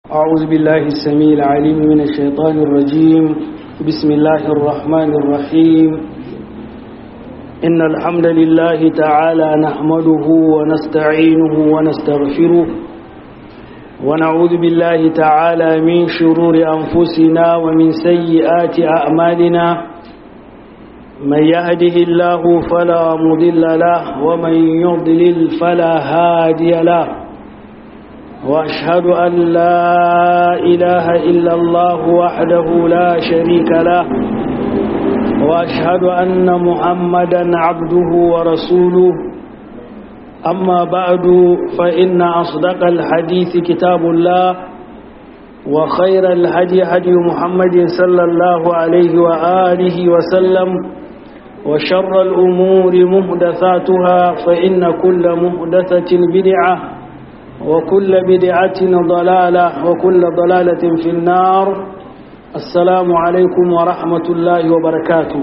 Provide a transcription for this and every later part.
أعوذ بالله السميع العليم من الشيطان الرجيم بسم الله الرحمن الرحيم إن الحمد لله تعالى نحمده ونستعينه ونستغفره ونعوذ بالله تعالى من شرور أنفسنا ومن سيئات أعمالنا من يهده الله فلا مضل له ومن يضلل فلا هادي له وأشهد أن لا إله إلا الله وحده لا شريك له وأشهد أن محمدا عبده ورسوله أما بعد فإن أصدق الحديث كتاب الله وخير الهدي هدي محمد صلى الله عليه وآله وسلم وشر الأمور مهدثاتها فإن كل مهدثة بدعة وكل بدعة ضلالة وكل ضلالة في النار السلام عليكم ورحمة الله وبركاته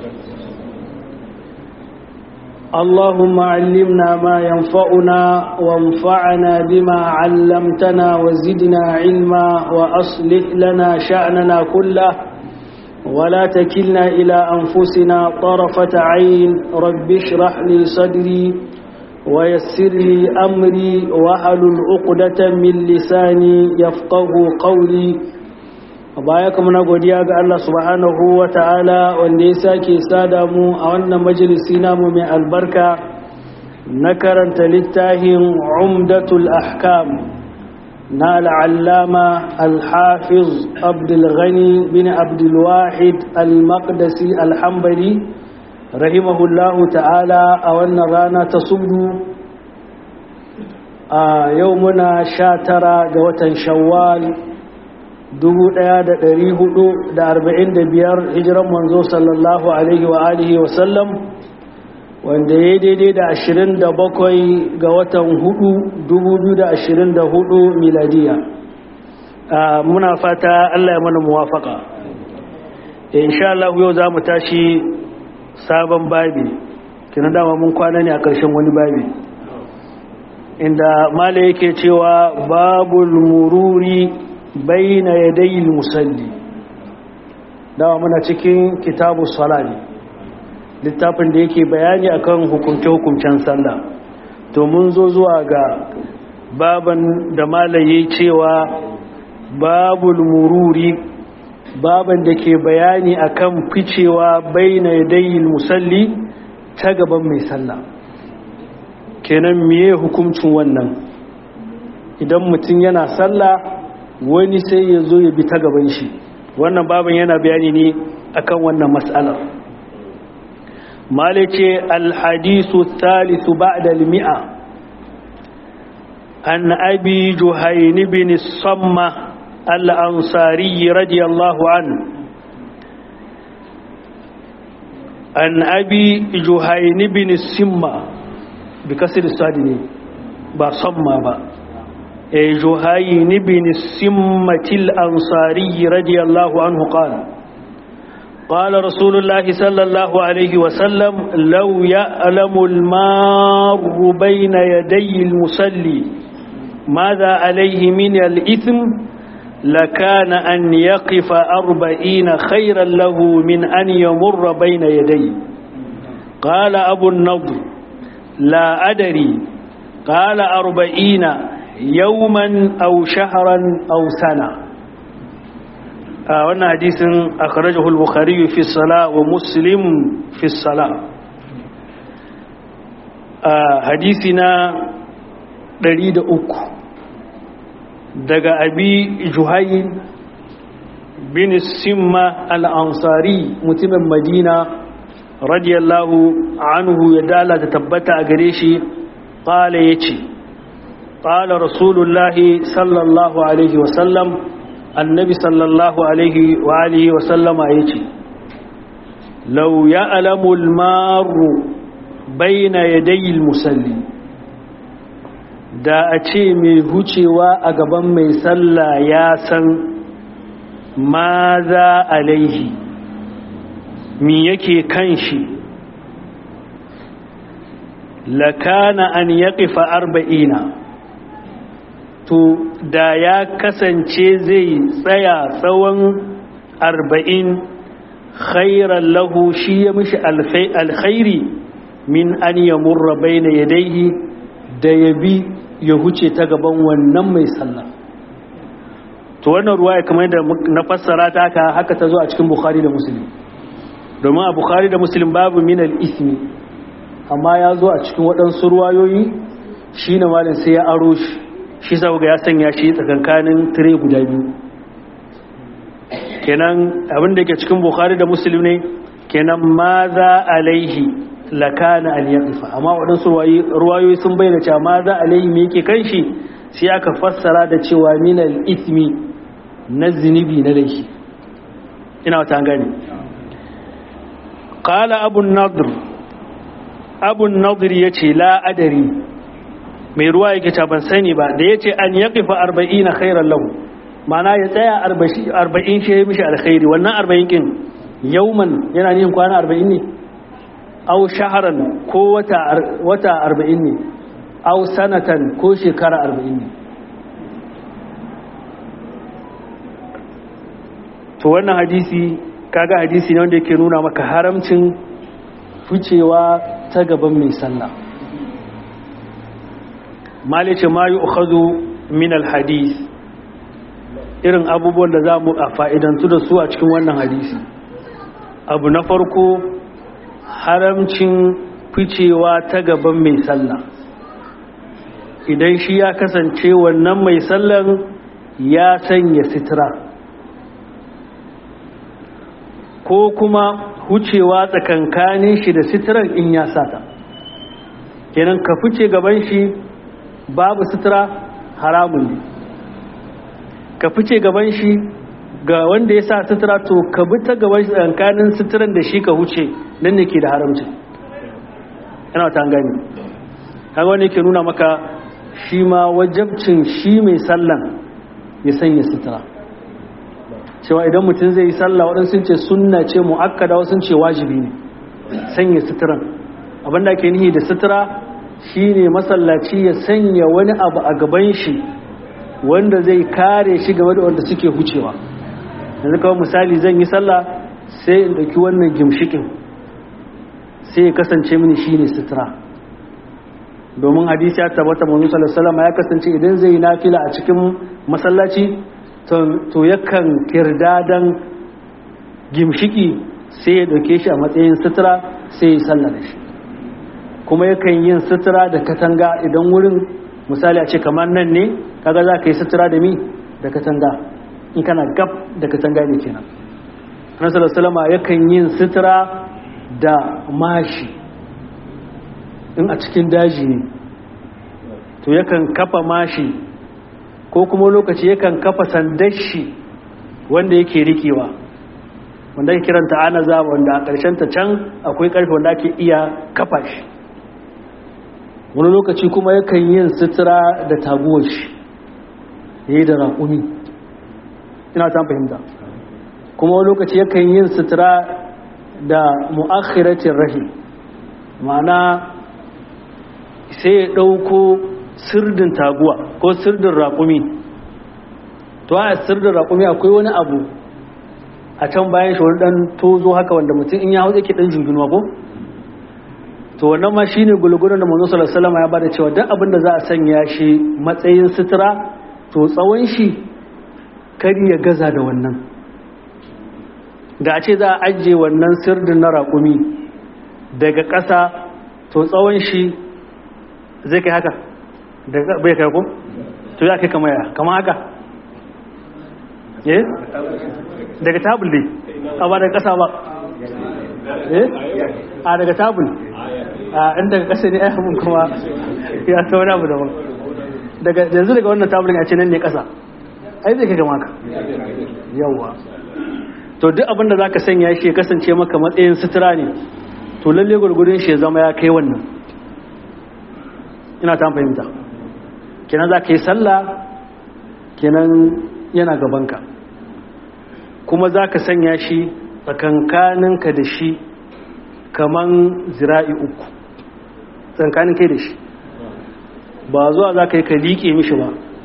اللهم علمنا ما ينفعنا وانفعنا بما علمتنا وزدنا علما وأصلح لنا شأننا كله ولا تكلنا إلى أنفسنا طرفة عين رب اشرح لي صدري ويسر لي أمري وحلل عقدة من لساني يفقه قولي baya kuma na godiya ga Allah subhanahu wa ta'ala wanda ya sake sada mu a wannan majalisi namu mai albarka na karanta littafin umdatul ahkam na al'allama al-hafiz abdulghani bin abdulwahid al-maqdisi al-hambali rahimahullahu ta'ala a wannan rana ta subdu a yau muna sha tara ga watan shawwal 1445 hijiran manzo sallallahu alaihi wa alihi wa sallam wanda ya daidai da 27 ga watan 4 2024 miladiya muna fata Allah ya mana muwafaka insha Allah yau za mu tashi sabon babi kina dama mun kwana ne a ƙarshen wani babi inda mala yake cewa babul mururi baina yadayil musalli dawa muna cikin kitabu salali littafin da yake bayani akan hukunce-hukuncen sallah to mun zo zuwa ga baban da malaye cewa babul mururi baban da ke bayani akan ficewa baina yadayil musalli ta gaban mai sallah kenan miye hukuncin wannan idan mutum yana sallah wani sai ya zo ya bi ta gaban shi wannan baban yana bayani ne akan wannan matsalar malice alhadisu thalithu ba'da al-mi'a an abi juhayn bin samma al-ansari radiyallahu anhu an abi juhayn bin simma bi kasr sadini ba samma ba جهين بن السمة الأنصاري رضي الله عنه قال قال رسول الله صلى الله عليه وسلم لو يألم المار بين يدي المسلي ماذا عليه من الإثم لكان أن يقف أربعين خيرا له من أن يمر بين يديه قال أبو النضر لا أدري قال أربعين yauman au shaharan au sana a wannan hadisin akhrajahu al-bukhari fi as-salah wa muslim fi as-salah a hadisi na 103 daga abi juhayn bin simma al-ansari mutumin madina radiyallahu anhu ya dala ta tabbata a gare shi qala yace قال رسول الله صلى الله عليه وسلم النبي صلى الله عليه وآله وسلم أيتي لو يألم المار بين يدي المسلي da a ce mai hucewa a gaban mai sallah ya san ma za alaihi mi yake kan shi lakana an yaƙifa arba'ina to da ya kasance zai tsaya tsawon arba'in khairan lahu shi ya mishi alkhairi min an ya murra bai na yadaihi da ya bi ya huce ta gaban wannan mai sallah to wannan ruwa ya kamar da na fassara ta haka haka ta zo a cikin bukhari da muslim domin a bukhari da muslim babu minal ismi amma ya zo a cikin waɗansu ruwayoyi shi na malin sai ya aro shi shi sa ga ya sanya shi tsakankanin tire guda biyu kenan abin da ke cikin bukhari da muslim ne kenan ma za alaihi lakana al-yaqifa amma waɗansu ruwayoyi sun bayyana cewa ma za alaihi me yake kan shi sai aka fassara da cewa minal ismi na zunubi na laifi ina wata gani qala abu nadr abu nadr yace la adari mai ruwa yake ta ban sani ba da yace an yaqifa 40 khairan lahu mana ya tsaya 40 shi ya mishi alkhairi wannan 40 kin yauman yana nihin kwana 40 ne aw shaharan ko wata wata 40 ne aw sanatan ko shekara 40 ne to wannan hadisi kaga hadisi ne wanda yake nuna maka haramcin ficewa ta gaban mai sallah malice ma yi ukhadu min alhadis irin abubuwan da za mu a fa'idantu da su a cikin wannan hadisi abu na farko haramcin ficewa ta gaban mai sallah idan shi ya kasance wannan mai sallan ya sanya sitira ko kuma hucewa tsakankanin shi da sitiran in ya sata kenan ka fice gaban shi babu sitira haramun ne ka fice gaban shi ga wanda ya sa sitira to ka bi ta gaban shi tsakankanin sitiran da shi ka huce nan ne ke da haramcin yana ta gani kaga wani ke nuna maka shi ma wajabcin shi mai sallan ya sanya sitira cewa idan mutum zai yi sallah waɗansu ce sunna ce mu'akkada wasu ce wajibi ne sanya suturan abinda ke nihi da sutura shine masallaci ya sanya wani abu a gaban shi wanda zai kare shi game da wanda suke hucewa yanzu kawai misali zan yi sallah sai in ɗauki wannan gimshikin sai ya kasance mini shine sutura domin hadisi ya tabbata manzo sallallahu alaihi wasallam ya kasance idan zai yi nafila a cikin masallaci to yakan kirdadan gimshiki sai ya dauke shi a matsayin sutura sai ya sallar shi kuma yakan yin sutura da katanga idan wurin misali a ce kamar nan ne kaga za ka yi sutura da mi da katanga in kana gab da katanga ne kenan annabi sallallahu yakan yin sutura da mashi in a cikin daji ne to yakan kafa mashi ko kuma lokaci yakan kafa sandashi wanda yake rikewa wanda ake kiranta anaza wanda a ƙarshen ta can akwai ƙarfe wanda ake iya kafa shi wani lokaci kuma yakan yin sutura da taguwar shi ya yi da raƙumi ina ta fahimta kuma wani lokaci yakan yin sutura da mu'akhiratin rahim ma'ana sai ya ɗauko sirdin taguwa ko sirdin raƙumi to a sirdin raƙumi akwai wani abu a can bayan shi wani ɗan tozo haka wanda mutum in ya hau yake ɗan jinginuwa ko to wannan ma shi ne gulgunan da manzo sallallahu alaihi ya bada cewa duk abin da za a sanya shi matsayin sutura to tsawon shi kar ya gaza da wannan da a ce za a ajiye wannan sirdin na raƙumi daga ƙasa to tsawon shi zai kai haka bai kai ko to ya kai kama ya kama haka eh daga tabul ne a ba daga kasa ba eh a daga tabul a in daga kasa ne ayyukan kuma ya ta wani abu daban daga yanzu daga wannan tabulin a ce nan ne kasa ai zai kai kama haka yawwa to duk abin da zaka sanya shi ya kasance maka matsayin sutura ne to lalle gurgurin shi ya zama ya kai wannan ina ta fahimta kenan za ka yi sallah kenan yana gabanka kuma za ka sanya shi tsakankaninka da shi kaman zira'i uku tsakankanin kai da shi ba zuwa za ka yi ka liƙe mishi ba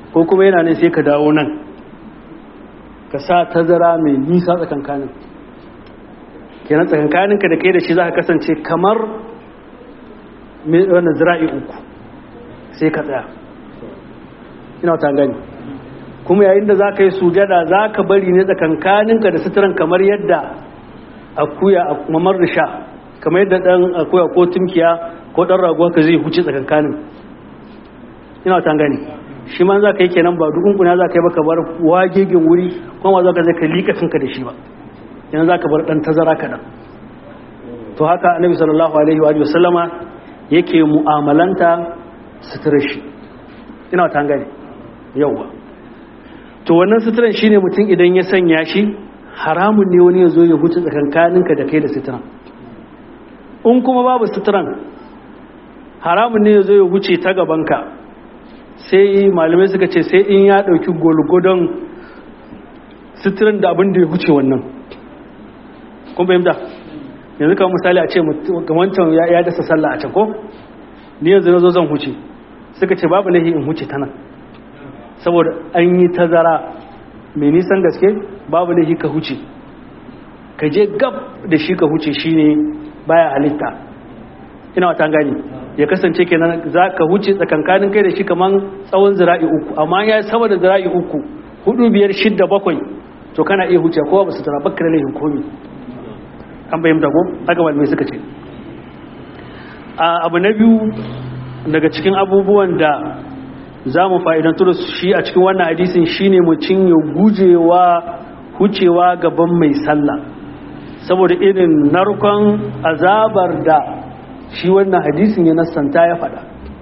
ko kuma yana nan sai ka dawo nan ka sa tazara mai nisa tsakankanin kenan tsakankaninka da kai da shi za ka kasance kamar wannan zira'i uku sai ka tsaya ina ta gani kuma yayin da za ka yi sujada za ka bari ne tsakankaninka da suturan kamar yadda akuya a mamar risha kamar yadda dan akuya ko tumkiya ko dan raguwa ka zai huce tsakankanin ina ta gani shi ma za ka yi kenan ba dukun kuna za ka yi baka bar wagegen wuri kuma za ka zai ka liƙa kanka da shi ba yanzu za ka bar ɗan tazara kaɗan to haka annabi sallallahu alaihi wa sallama yake mu'amalanta suturar shi ina ta gani yauwa to wannan suturan shine mutum idan ya sanya shi haramun ne wani ya zo ya huce tsakankaninka da kai da suturan in kuma babu suturan haramun ne ya zo ya huce ta gabanka sai malamai suka ce sai in ya ɗauki golgodon suturan da abin da ya huce wannan kun fahimta yanzu kawai misali a ce wancan ya dasa sallah a can ko ni yanzu na zo zan huce suka ce babu lahi in huce ta nan saboda an yi tazara mai nisan gaske babu lahi ka huce ka je gab da shi ka huce shine baya halitta ina wata gani ya kasance kenan za ka huce tsakankanin kai da shi kaman tsawon zira'i uku amma ya sama da zira'i uku hudu biyar shidda bakwai to kana iya huce kowa ba su tara bakka da laifin komi an bayyanta ko haka malamai suka ce abu na biyu daga cikin abubuwan da za mu fa'idantu da shi a cikin wannan hadisin shine mutum ya gujewa hucewa gaban mai sallah saboda irin narkon azabar da shi wannan hadisin ya nassanta ya faɗa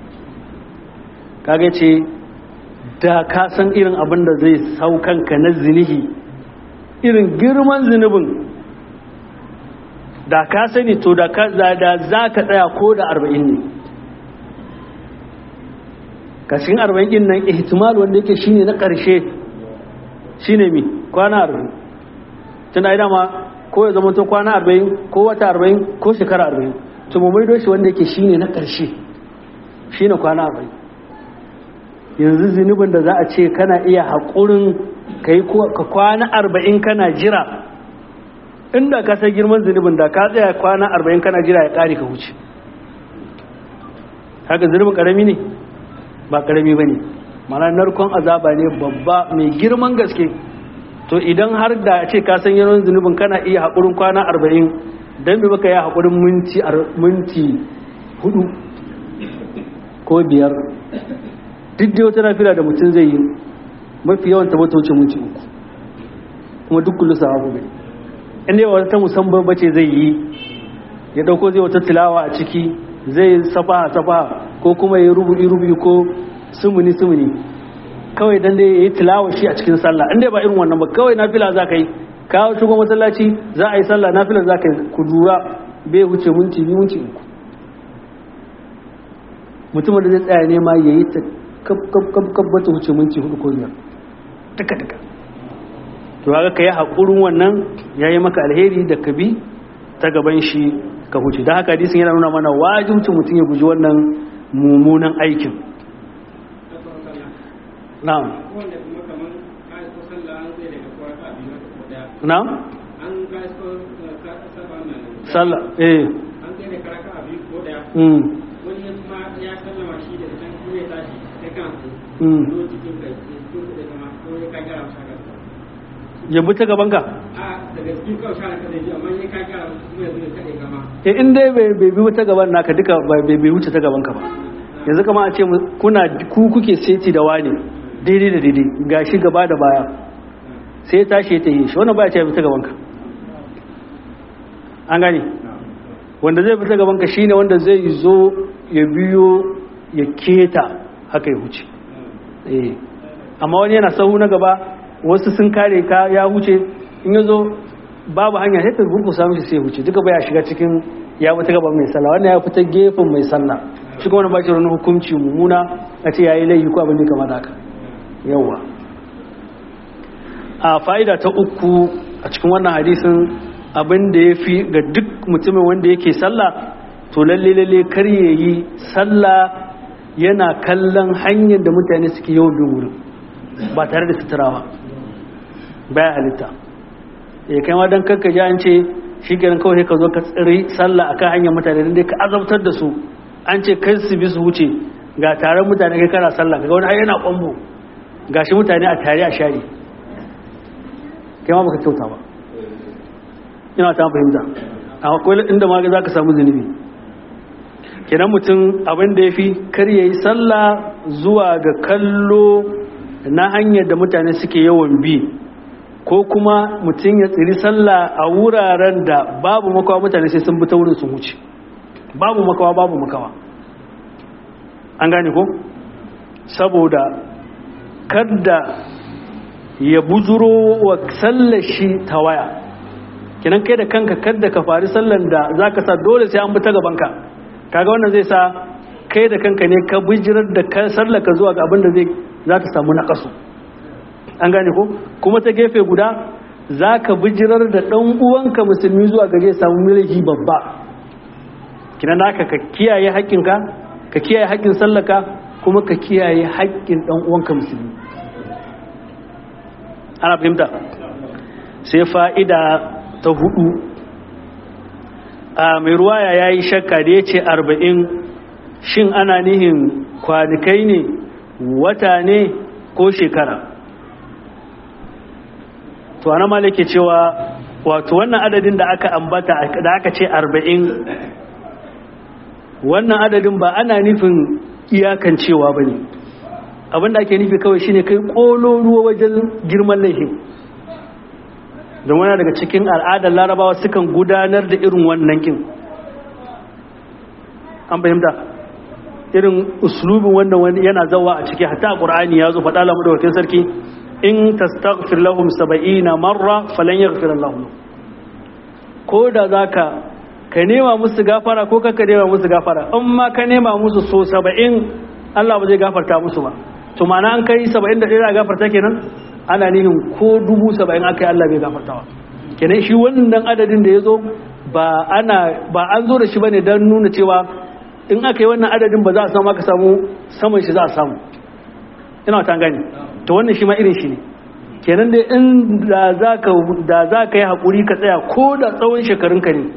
kaga ce da ka san irin abin da zai saukanka na zinihi irin girman zunubin da ka sani to da za ka tsaya ko da arba'in ne kashin arba'in din nan ihtimal wanda yake shine na ƙarshe shine mi kwana arba'in tana yi dama ko ya zama to kwana arba'in ko wata arba'in ko shekara arba'in to mu maido shi wanda yake shine na ƙarshe shine kwana arba'in yanzu zunubin da za a ce kana iya haƙurin ka kwana arba'in kana jira inda ka sai girman zunubin da ka tsaya kwana arba'in kana jira ya ƙari ka wuce haka zunubin ƙarami ne ba ƙarami ba ne mana narkon azaba ne babba mai girman gaske to idan har da ce ka san yawan zunubin kana iya haƙurin kwana arba'in don bai baka ya haƙurin minti hudu ko biyar duk da wata nafila da mutum zai yi mafi yawan ta wuce minti uku kuma duk kullu sa hagu bai inda yawa wata musamman bace zai yi ya dauko zai wata tilawa a ciki zai safa safa ko kuma ya rubu'i rubu'i ko sumuni sumuni kawai dan dai yayi tilawa shi a cikin sallah inda ba irin wannan ba kawai nafila za ka yi kawo shigo masallaci za a yi sallah nafila za ka yi ku dura bai wuce minti biyu minti uku mutumin da zai tsaya nema ya yi ta kaf kaf kaf kaf bata wuce minti hudu ko biyar duka duka to ga ka yi haƙurin wannan ya yi maka alheri da ka bi ta gaban shi ka huce don haka hadisin yana nuna mana wajibcin mutum ya guji wannan mummunan aikin na'am na'am sallah eh mm ya bi ta gaban ka? e in dai bai bi ta gaban naka duka bai wuce ta gaban ka ba yanzu kama a ce kuna ku kuke seti da wani daidai da daidai ga shi gaba da baya sai ya tashi ta yi shi wannan baya ce ya bi ta gaban ka an gane wanda zai bi ta gaban ka shine wanda zai zo ya biyo ya keta haka ya huce amma wani yana sahu na gaba wasu sun kare ka ya huce in ya zo babu hanya sai ta gurgusa mishi sai huce duka baya shiga cikin ya fita gaban mai sallah wannan ya fita gefen mai sallah shi kuma wani ba shi wani hukunci mummuna a ce yayi laifi ko abin da kamar haka yawa a fa'ida ta uku a cikin wannan hadisin abin da ya fi ga duk mutumin wanda yake sallah to lalle lalle kar ya yi sallah yana kallon hanyar da mutane suke yawan bin wurin ba tare da sutura ba baya halitta ya kai ma don kanka ji an ce shi kenan kawai ka zo ka tsiri sallah akan hanyar mutane don dai ka azabtar da su an ce kai su bi su wuce ga taron mutane kai kana sallah kaga wani yana kwambo gashi mutane a tare a share kai ma baka kyauta ba ina ta fahimta akwai inda ma za ka samu zunubi kenan mutum abin da ya fi kar ya yi sallah zuwa ga kallo na hanyar da mutane suke yawan bi ko kuma mutum ya tsiri sallah a wuraren da babu makawa mutane sai sun bi ta wurin sun wuce babu makawa babu makawa an gane ko saboda kadda ya bujuro wa sallashi ta waya kinan kai da kanka kadda ka fari sallan da za ka sa dole sai an bi ta gabanka kaga wannan zai sa kai da kanka ne ka bijirar da ka sallaka zuwa ga abin da zai za ta samu naƙasu an gane ko kuma ta gefe guda za ka bijirar da ɗan uwanka musulmi zuwa ga zai samu miliki babba kinan naka ka kiyaye haƙƙinka ka kiyaye haƙƙin sallaka kuma ka kiyaye haƙƙin ɗan uwanka musulmi ana fahimta sai fa'ida ta hudu a mai ruwaya ya yi shakka da ya ce arba'in shin ana nihin kwanikai ne wata ne ko shekara to ana malake cewa wato wannan adadin da aka ambata da aka ce arba'in wannan adadin ba ana nufin iyakan cewa ba ne abinda ake nufi kawai shine kai kolo ruwa wajen girman laifin don wani daga cikin al'adar larabawa sukan gudanar da irin wannan kin an fahimta irin uslubin wannan wani yana zawa a ciki hatta qur'ani ya zo faɗa lamu da wakil sarki in tastaghfir lahum 70 marra falan yaghfir Allah ko da zaka ka nema musu gafara ko ka nema musu gafara in ma ka nema musu so 70 Allah ba zai gafarta musu ba to ma'ana an kai 70 da ɗaya gafarta kenan ana nihin ko dubu saba'in aka yi Allah bai gafartawa kenan shi wannan adadin da ya zo ba ana ba an zo da shi bane don nuna cewa in aka yi wannan adadin ba za a samu aka samu saman shi za a samu ina ta gani to wannan shi ma irin shi ne kenan dai in da za ka da za ka yi haƙuri ka tsaya ko da tsawon shekarunka ne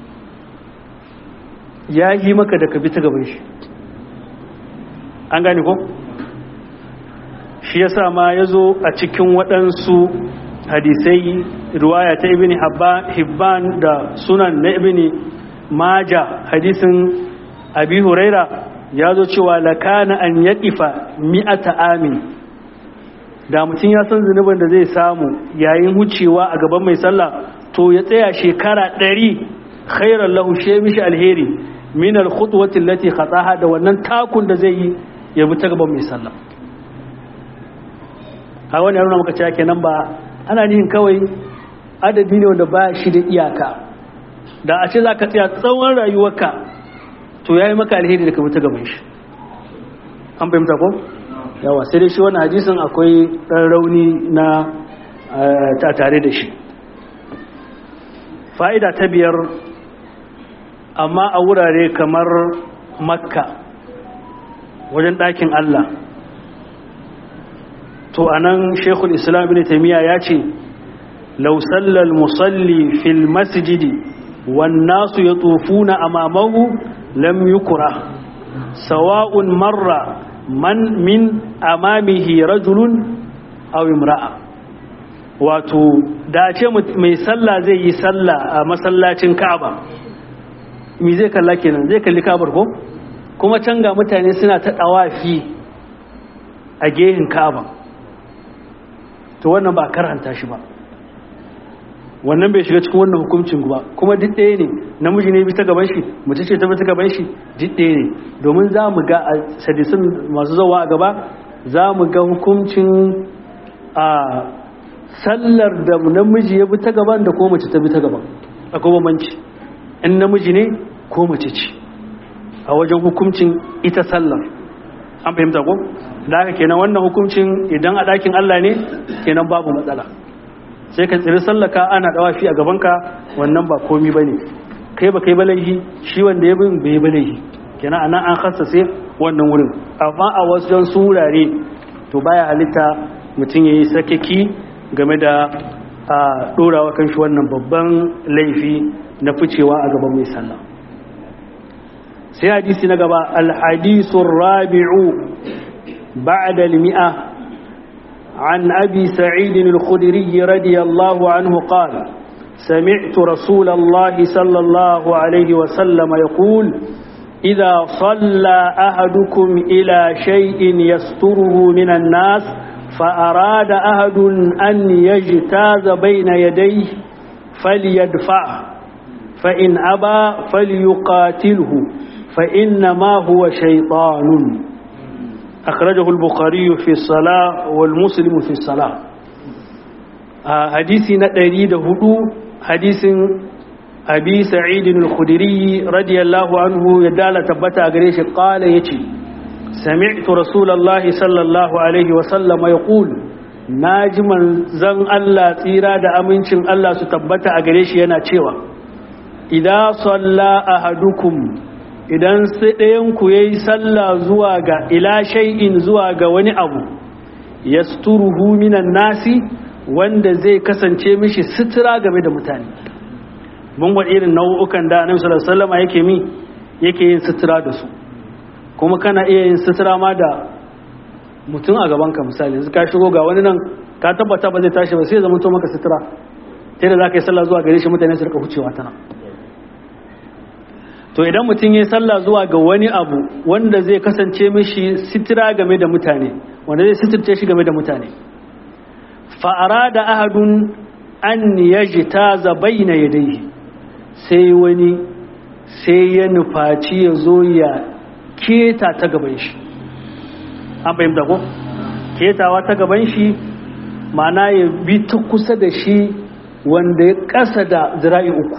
ya yi maka da ka bi ta gaban shi an gane ko shi yasa ma ya zo a cikin waɗansu hadisai ruwaya ta ibn hibban da sunan na ibn maja hadisin abi huraira ya zo cewa lakana an yaƙifa mi'ata amin da mutum ya san zunubin da zai samu yayin wucewa a gaban mai sallah to ya tsaya shekara ɗari khairar lahu she mishi alheri min al-khutwati allati khataha da wannan takun da zai yi ya bi ta gaban mai sallah a wani nuna maka cewa kenan ba ana nihin kawai adadi ne wanda ba shi da iyaka da a ce za ka tsaya tsawon rayuwarka to ya yi maka alheri da ka mutu gaban shi an fahimta ko yawa sai dai shi wani hadisin akwai ɗan rauni na ta tare da shi fa'ida ta biyar amma a wurare kamar makka wajen ɗakin allah to anan shekul islam ibn taimiyya ya ce lausallal musalli fil masjidi wan nasu ya tsofuna amamahu lam yukura sawa'un marra man min amamihi rajulun aw imra'a wato da ce mai sallah zai yi sallah a masallacin ka'aba mi zai kalla kenan zai kalli ka'abar ko kuma can ga mutane suna ta dawafi a gehen ka'aba to wannan ba karanta shi ba wannan bai shiga cikin wannan hukuncin ba kuma duk ɗaya ne namiji ne bi ta gaban shi mace ce ta bi ta gaban shi duk ɗaya ne domin za mu ga a sadisin masu zawa a gaba za mu ga hukuncin a sallar da namiji ya bi ta gaban da ko mace ta bi ta gaban akwai bambanci in namiji ne ko mace ce a wajen hukuncin ita sallar an fahimta ko da haka kenan wannan hukuncin idan a ɗakin Allah ne kenan babu matsala sai ka tsiri sallaka ana dawafi a gabanka wannan ba komi ba ne kai ba kai balaihi shi wanda ya bin bai balaihi kenan anan an sai wannan wurin amma a wasu su wurare to baya halitta mutum ya yi sakaki game da a ɗorawa kan shi wannan babban laifi na ficewa a gaban mai sallah sai hadisi na gaba alhadisun rabi'u ba'da al-mi'a عن أبي سعيد الخدري رضي الله عنه قال سمعت رسول الله صلى الله عليه وسلم يقول إذا صلى أحدكم إلى شيء يستره من الناس فأراد أحد أن يجتاز بين يديه فليدفعه فإن أبى فليقاتله فإنما هو شيطان أخرجه البخاري في الصلاة والمسلم في الصلاة حديث نتريد هدو حديث أبي سعيد الخدري رضي الله عنه يدال تبتا أغريش قال يتي سمعت رسول الله صلى الله عليه وسلم يقول ناجما زن الله تيرا دا أمنشن الله ستبتا أغريش ينا تشيوا إذا صلى أحدكم idan sai ɗayanku ya yi sallah zuwa ga ila shay'in zuwa ga wani abu ya minan nasi wanda zai kasance mishi sutura game da mutane mun gwada irin nau'ukan da annabi sallallahu alaihi wasallam yake mi yake yin sutura da su kuma kana iya yin sutura ma da mutum a gaban ka misali yanzu ka shigo ga wani nan ka tabbata ba zai tashi ba sai zama to maka sutura sai da zaka yi sallah zuwa gare shi mutane su rika hucewa ta nan to idan mutum ya sallah zuwa ga wani abu wanda zai kasance mishi sitira game da mutane wanda zai sitirce shi game da mutane fa'ara da ahadun an yaji ta zabai na yadai sai wani sai ya nufaci ya zo ya keta ta gaban shi an fahimta ko? ketawa ta gaban shi mana ya bi ta kusa da shi wanda ya kasa da zira'i uku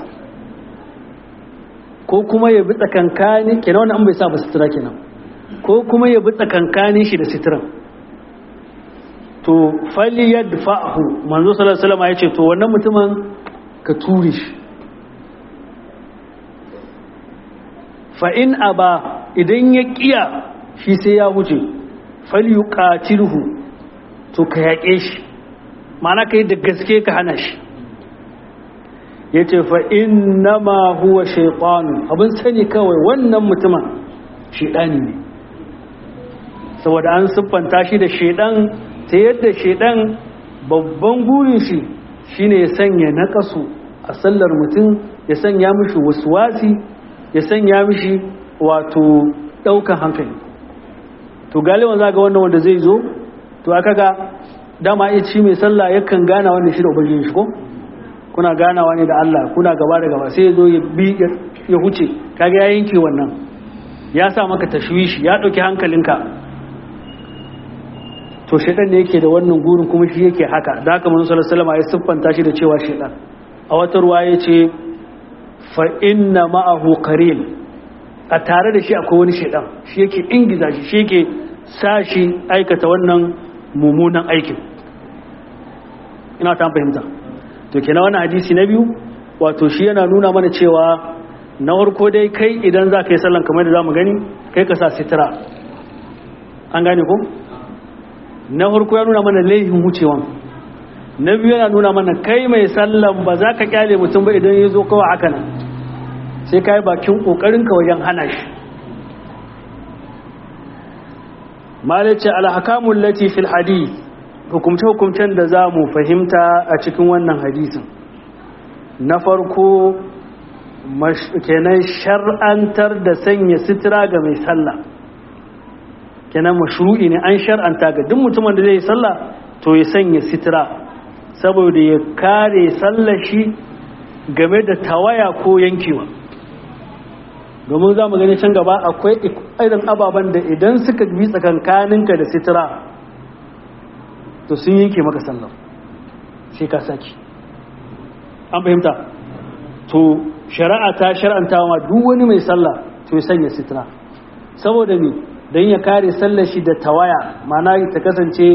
ko kuma ya bi tsakankani kenan wani an bai sa ba sutura kenan ko kuma ya bi tsakankanin shi da suturan to fali yadfa'hu manzo sallallahu alaihi wasallam ya ce to wannan mutumin ka ture shi fa in aba idan ya kiya shi sai ya huce fali yuqatilhu to ka yaƙe shi ma'ana kai da gaske ka hana shi ya ce fa innama huwa shaitanu abin sani kawai wannan mutumin shaidani ne saboda an siffanta shi da shaidan ta yadda shaidan babban burin shi shine ya sanya nakasu a sallar mutum ya sanya mishi wasuwasi ya sanya mishi wato daukan hankali to galiban za ga wannan wanda zai zo to aka ga dama iya ci mai sallah yakan gana wanda shi da ubangiji shi ko kuna ganawa ne da Allah kuna gaba da gaba sai ya zo ya bi ya huce kaga ya yanke wannan ya sa maka tashwishi ya dauki hankalinka to shedan ne yake da wannan gurin kuma shi yake haka da haka manzo sallallahu alaihi wasallam ya siffanta shi da cewa shedan a wata ruwa yace fa inna ma'ahu qarin a tare da shi akwai wani shedan shi yake ingiza shi shi yake sa shi aikata wannan mummunan aikin ina ta fahimta to kenan wannan hadisi na biyu wato shi yana nuna mana cewa na farko dai kai idan za ka yi sallan kamar da za mu gani kai ka sa sitira an gane ko na farko ya nuna mana laifin wucewan na biyu yana nuna mana kai mai sallan ba za ka kyale mutum ba idan ya zo kawai haka nan sai ka yi bakin ƙoƙarinka wajen hana shi malice alhakamun lati fil hadith hukumce-hukumcen da za mu fahimta a cikin wannan hadisin na farko kenan shar'antar da sanya sitira ga mai sallah kenan mashru'i ne an shar'anta ga duk mutumin da zai sallah to ya sanya sitira saboda ya kare sallar shi game da tawaya ko yankewa domin za mu gani can gaba akwai irin ababen da idan suka bi tsakankaninka da sitira to sun yanke maka sallar sai ka saki an fahimta to shari'a ta shar'anta ma duk wani mai sallah to ya sanya sitira saboda ne don ya kare sallar shi da tawaya mana ta kasance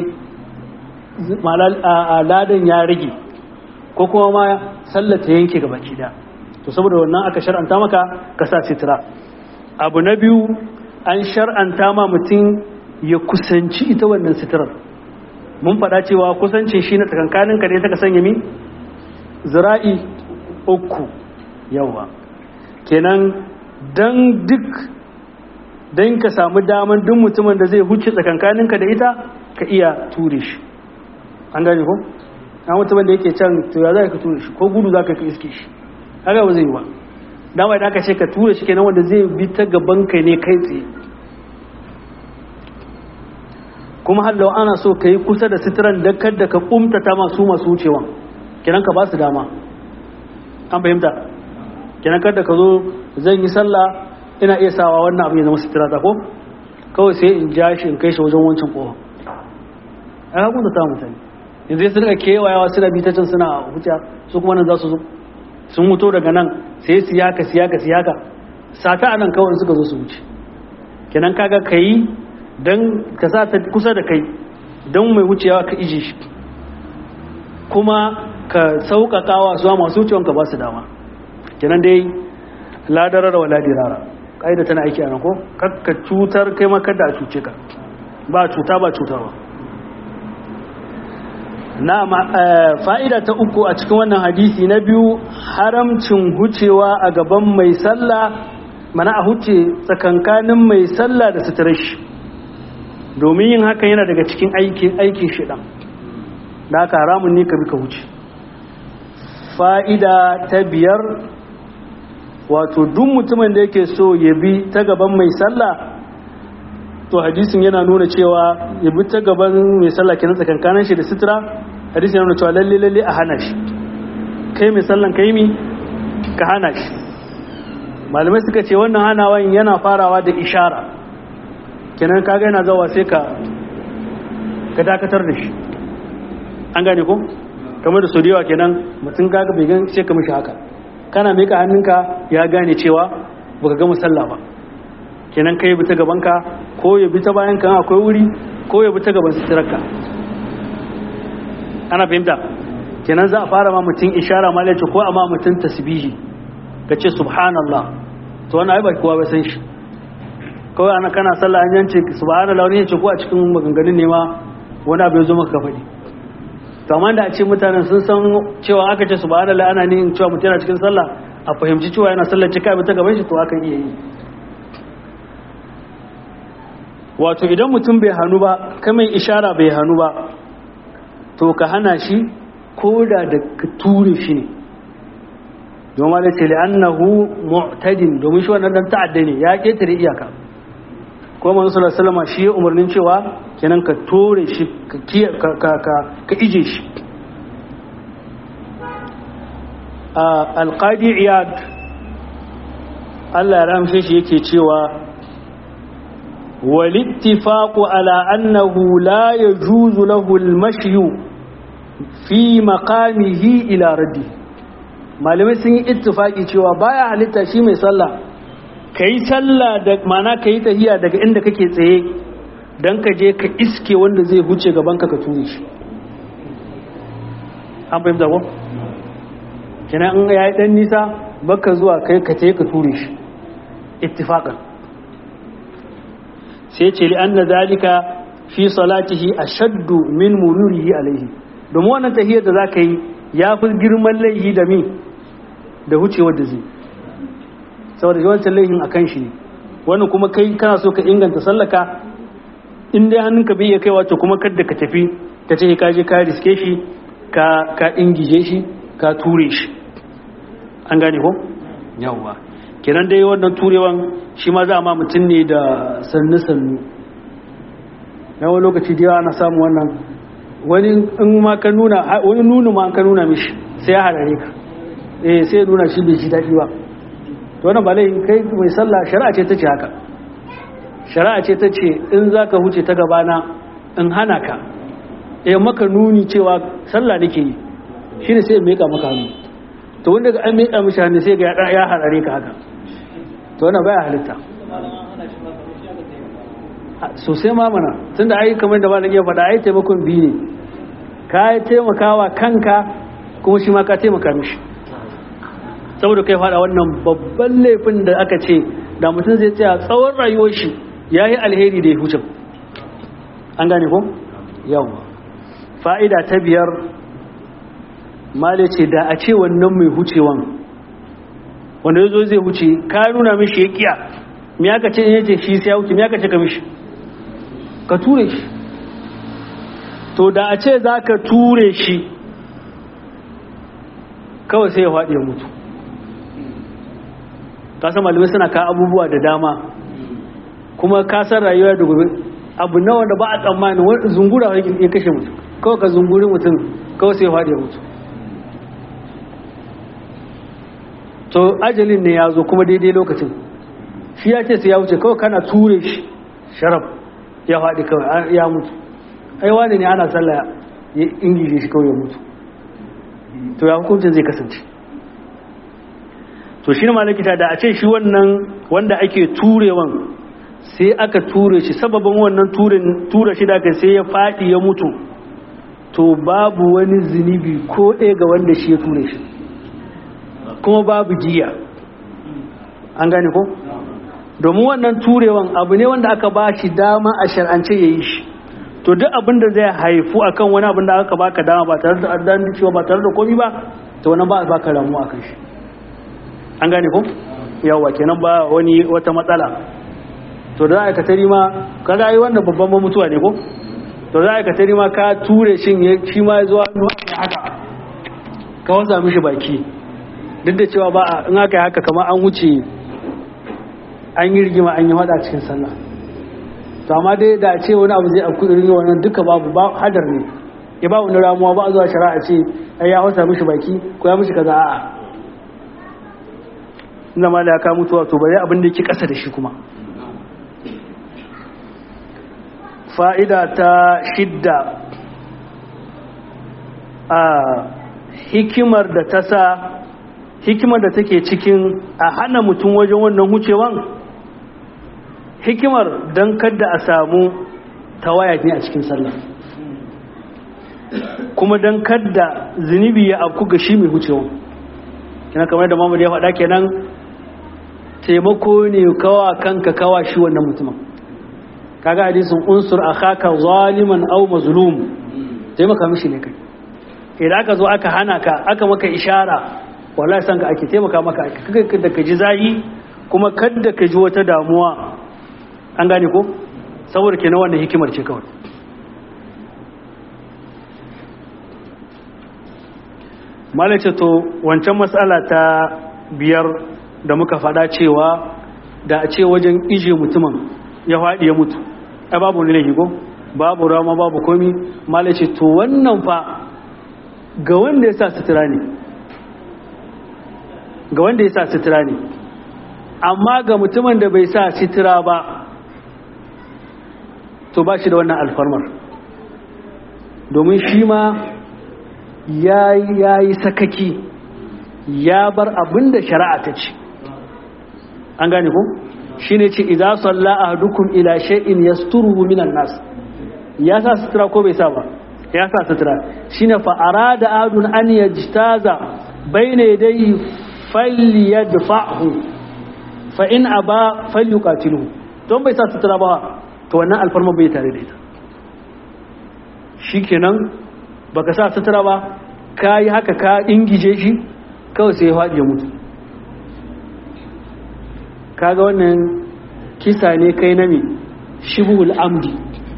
ladan ya rage ko kuma ma sallar ta yanke gaba da to saboda wannan aka shar'anta maka ka sa sitira abu na biyu an shar'anta ma mutum ya kusanci ita wannan sitirar mun faɗa cewa kusancin shi na tsakankanin ka ne ta sanya mi zira'i uku yawa kenan dan duk dan ka samu daman duk mutumin da zai huce tsakankanin ka da ita ka iya ture shi an gane ko na mutumin da yake can to ya za ka ture shi ko gudu za ka iske shi haka ba zai yi ba dama idan aka ce ka ture shi kenan wanda zai bi ta gaban ka ne kai tsaye kuma hallau ana so ka yi kusa da sitiran da kadda ka kumtata masu masu wucewa kenan ka ba su dama an fahimta kenan kadda ka zo zan yi sallah ina iya sawa wannan abu ya zama sitira ta ko kawai sai in ja shi in kai shi wajen wancan kowa a hakun da ta mutane yanzu sai suka kewayawa suna bi ta can suna huta su kuma nan za su zo sun mutu daga nan sai siyaka siyaka siyaka sata a nan kawai suka zo su wuce kenan kaga ka yi don ka sa ta kusa da kai don mai wucewa ka iji shi kuma ka sauƙaƙawa zuwa masu wucewan ka ba su dama kenan dai ladarar wa ladirara ƙa'ida tana aiki a nan ko ka cutar kai makar da a cuce ka ba cuta ba cutarwa na fa'ida ta uku a cikin wannan hadisi na biyu haramcin hucewa a gaban mai sallah mana a huce tsakankanin mai sallah da suturar shi domin yin hakan yana daga cikin aikin shiɗan da aka haramun ne ka bi ka wuce fa'ida ta biyar wato duk mutumin da yake so ya bi ta gaban mai sallah to hadisin yana nuna cewa ya bi ta gaban mai sallah kenan tsakankanin shi da sutura hadisin yana nuna cewa lalle lalle a hana shi kai mai sallan kai mi ka hana shi malamai suka ce wannan hanawan yana farawa da ishara kenan kaga yana zawa sai ka ka dakatar da shi an gane ko kamar da su yawa kenan mutum kaga bai gan sai ka mishi haka kana mika hannunka ya gane cewa baka ga musalla ba kenan kai bi ta gaban ka ko ya bi ta bayan kan akwai wuri ko ya bi ta gaban sitirarka ana fahimta kenan za a fara ma mutum ishara ma ko a ma mutum tasbihi ka ce subhanallah to wannan ai ba kowa ba san shi kawai ana kana sallah an yance subhanallah wani yace ko a cikin maganganun ne ma wani abu ya zo maka faɗi to amma da a ce mutanen sun san cewa aka ce subhanallah ana ne cewa mutum yana cikin sallah a fahimci cewa yana sallar cika bi ta gaban shi to akan iya yi wato idan mutum bai hannu ba kamar ishara bai hannu ba to ka hana shi ko da da ka ture shi ne domin da ce li'annahu mu'tadin domin shi wannan dan ta'adda ne ya ketare iyaka ko manzo sallallahu alaihi wasallam shi ya umarnin cewa kenan ka tore shi ka ka ka ka ije shi alqadi iyad Allah ya ramshe shi yake cewa والاتفاق على أنه لا يجوز له المشي في مقامه إلى رده malamai sun yi ittifaki cewa baya halitta shi mai sallah kai sallah da mana kai tahiya daga inda kake tsaye dan ka je ka iske wanda zai huce gaban ka ka ture shi an fahimta ko kina in yayi dan nisa baka zuwa kai ka tayi ka ture shi ittifaqan sai ce li anna zalika fi salatihi ashaddu min mururihi alaihi domin wannan tahiyar da zaka yi ya fi girman laihi da mi da wucewar da zai saboda yawancin laihin a kan shi ne wannan kuma kai kana so ka inganta sallaka in dai hannunka bai iya kai wato kuma kadda ka tafi ka ce ka je ka riske shi ka ka ingije shi ka ture shi an gane ko yawwa kenan dai wannan turewan shi ma za a ma mutum ne da sannu sannu yawan lokaci da yawa ana samun wannan wani in ma ka nuna wani nunu ma ka nuna mishi sai ya harare ka eh sai nuna shi bai ji daɗi ba to wannan ba laifin kai mai sallah shari'a ce ta ce haka shari'a ce ta ce in za ka huce ta gabana in hana ka eh maka nuni cewa sallah nake yi shi ne sai in meka maka hannu to wanda ga an meka mishi hannu sai ga ya harare ka haka to wannan baya halitta sosai ma mana tun da ai kamar da ba na iya faɗa ai taimakon biyu ne ka yi taimakawa kanka kuma shi ma ka taimaka mishi saboda kai faɗa wannan babban laifin da aka ce da mutum zai tsaya tsawon rayuwar shi ya yi alheri da ya huce an gane ko yawwa fa'ida ta biyar male ce da a ce wannan mai hucewan wanda ya zo zai huce ka nuna mishi ya kiya mi aka ce ya ce shi sai ya huce mi aka ce ka mishi ka ture shi to da a ce za ka ture shi kawai sai ya faɗi ya mutu kasan malamai suna ka abubuwa da dama kuma kasar rayuwa da gobe abu na wanda ba a tsammani wani zungura ya kashe mutum kawai ka zunguri mutum kawai sai ya faɗi ya mutu to ajalin ne ya zo kuma daidai lokacin shi ya ce sai ya wuce kawai kana ture shi sharaf ya faɗi kawai ya mutu ai wani ne ana sallah ya ingije shi kawai ya mutu to ya hukuncin zai kasance to shi ne malakita da a ce shi wannan wanda ake turewan sai aka ture shi sababin wannan tura shi da aka sai ya faɗi ya mutu to babu wani zunubi ko ɗaya ga wanda shi ya ture shi kuma babu jiya an gane ko domin wannan turewan abu ne wanda aka ba shi dama a shar'ance ya yi shi to duk abin da zai haifu akan wani abin da aka baka dama ba tare da addan cewa ba tare da komi ba to wannan ba a baka ramu akan shi an gane ko yawa kenan ba wani wata matsala to da aka tari ma kaga yi wannan babban mutuwa ne ko to za ka tari ma ka ture shin shi ma zuwa haka ka wasa mishi baki duk da cewa ba in aka yi haka kamar an wuce an yi rigima an yi hada cikin sallah to amma dai da ce wani abu zai afku irin wannan duka babu ba hadar ne ya ba wani ramuwa ba a zuwa shari'a ce ai ya hausa mishi baki ko ya mishi kaza a'a inda ma da ya ka mutuwa to bari abin da yake kasa da shi kuma fa'ida ta shidda a hikimar da ta sa hikimar da take cikin a hana mutum wajen wannan hucewan hikimar don kadda a samu tawaya ne a cikin sallah kuma don kadda zunubi ya afku ga shi mai hucewan kina kamar da mamadu ya faɗa kenan taimako ne kawa kanka kawa shi wannan mutumin kaga hadisin unsur akhaka zaliman aw mazlum taimaka mishi ne kai idan aka zo aka hana ka aka maka ishara wallahi san ka ake taimaka maka ake da ka ji zayi kuma kadda ka ji wata damuwa an gane ko saboda kenan wannan hikimar ce kawai malace to wancan matsala ta biyar da muka faɗa cewa da a ce wajen ije mutumin ya faɗi ya mutu ai babu ne laifi ko babu rama babu komi malace to wannan fa ga wanda ya sa sutura ne ga wanda ya sa sutura ne amma ga mutumin da bai sa sutura ba to ba shi da wannan alfarmar domin shi ma ya yi sakaki ya bar abin da shari'a ta ce an gane ku shi ne ce idan salla a dukkan ila shay'in yasturuhu minan nas ya sa sutura ko bai sa ba ya sa sutura shine fa arada adun an yajtaza bayna yadayhi falyadfa'hu fa in aba falyuqatiluhu don bai sa sutura ba to wannan alfarma bai tare da ita shikenan baka sa sutura ba kai haka ka ingije shi kawai sai ya faɗi ya mutu kaga wannan kisa ne kai na me shibul amdi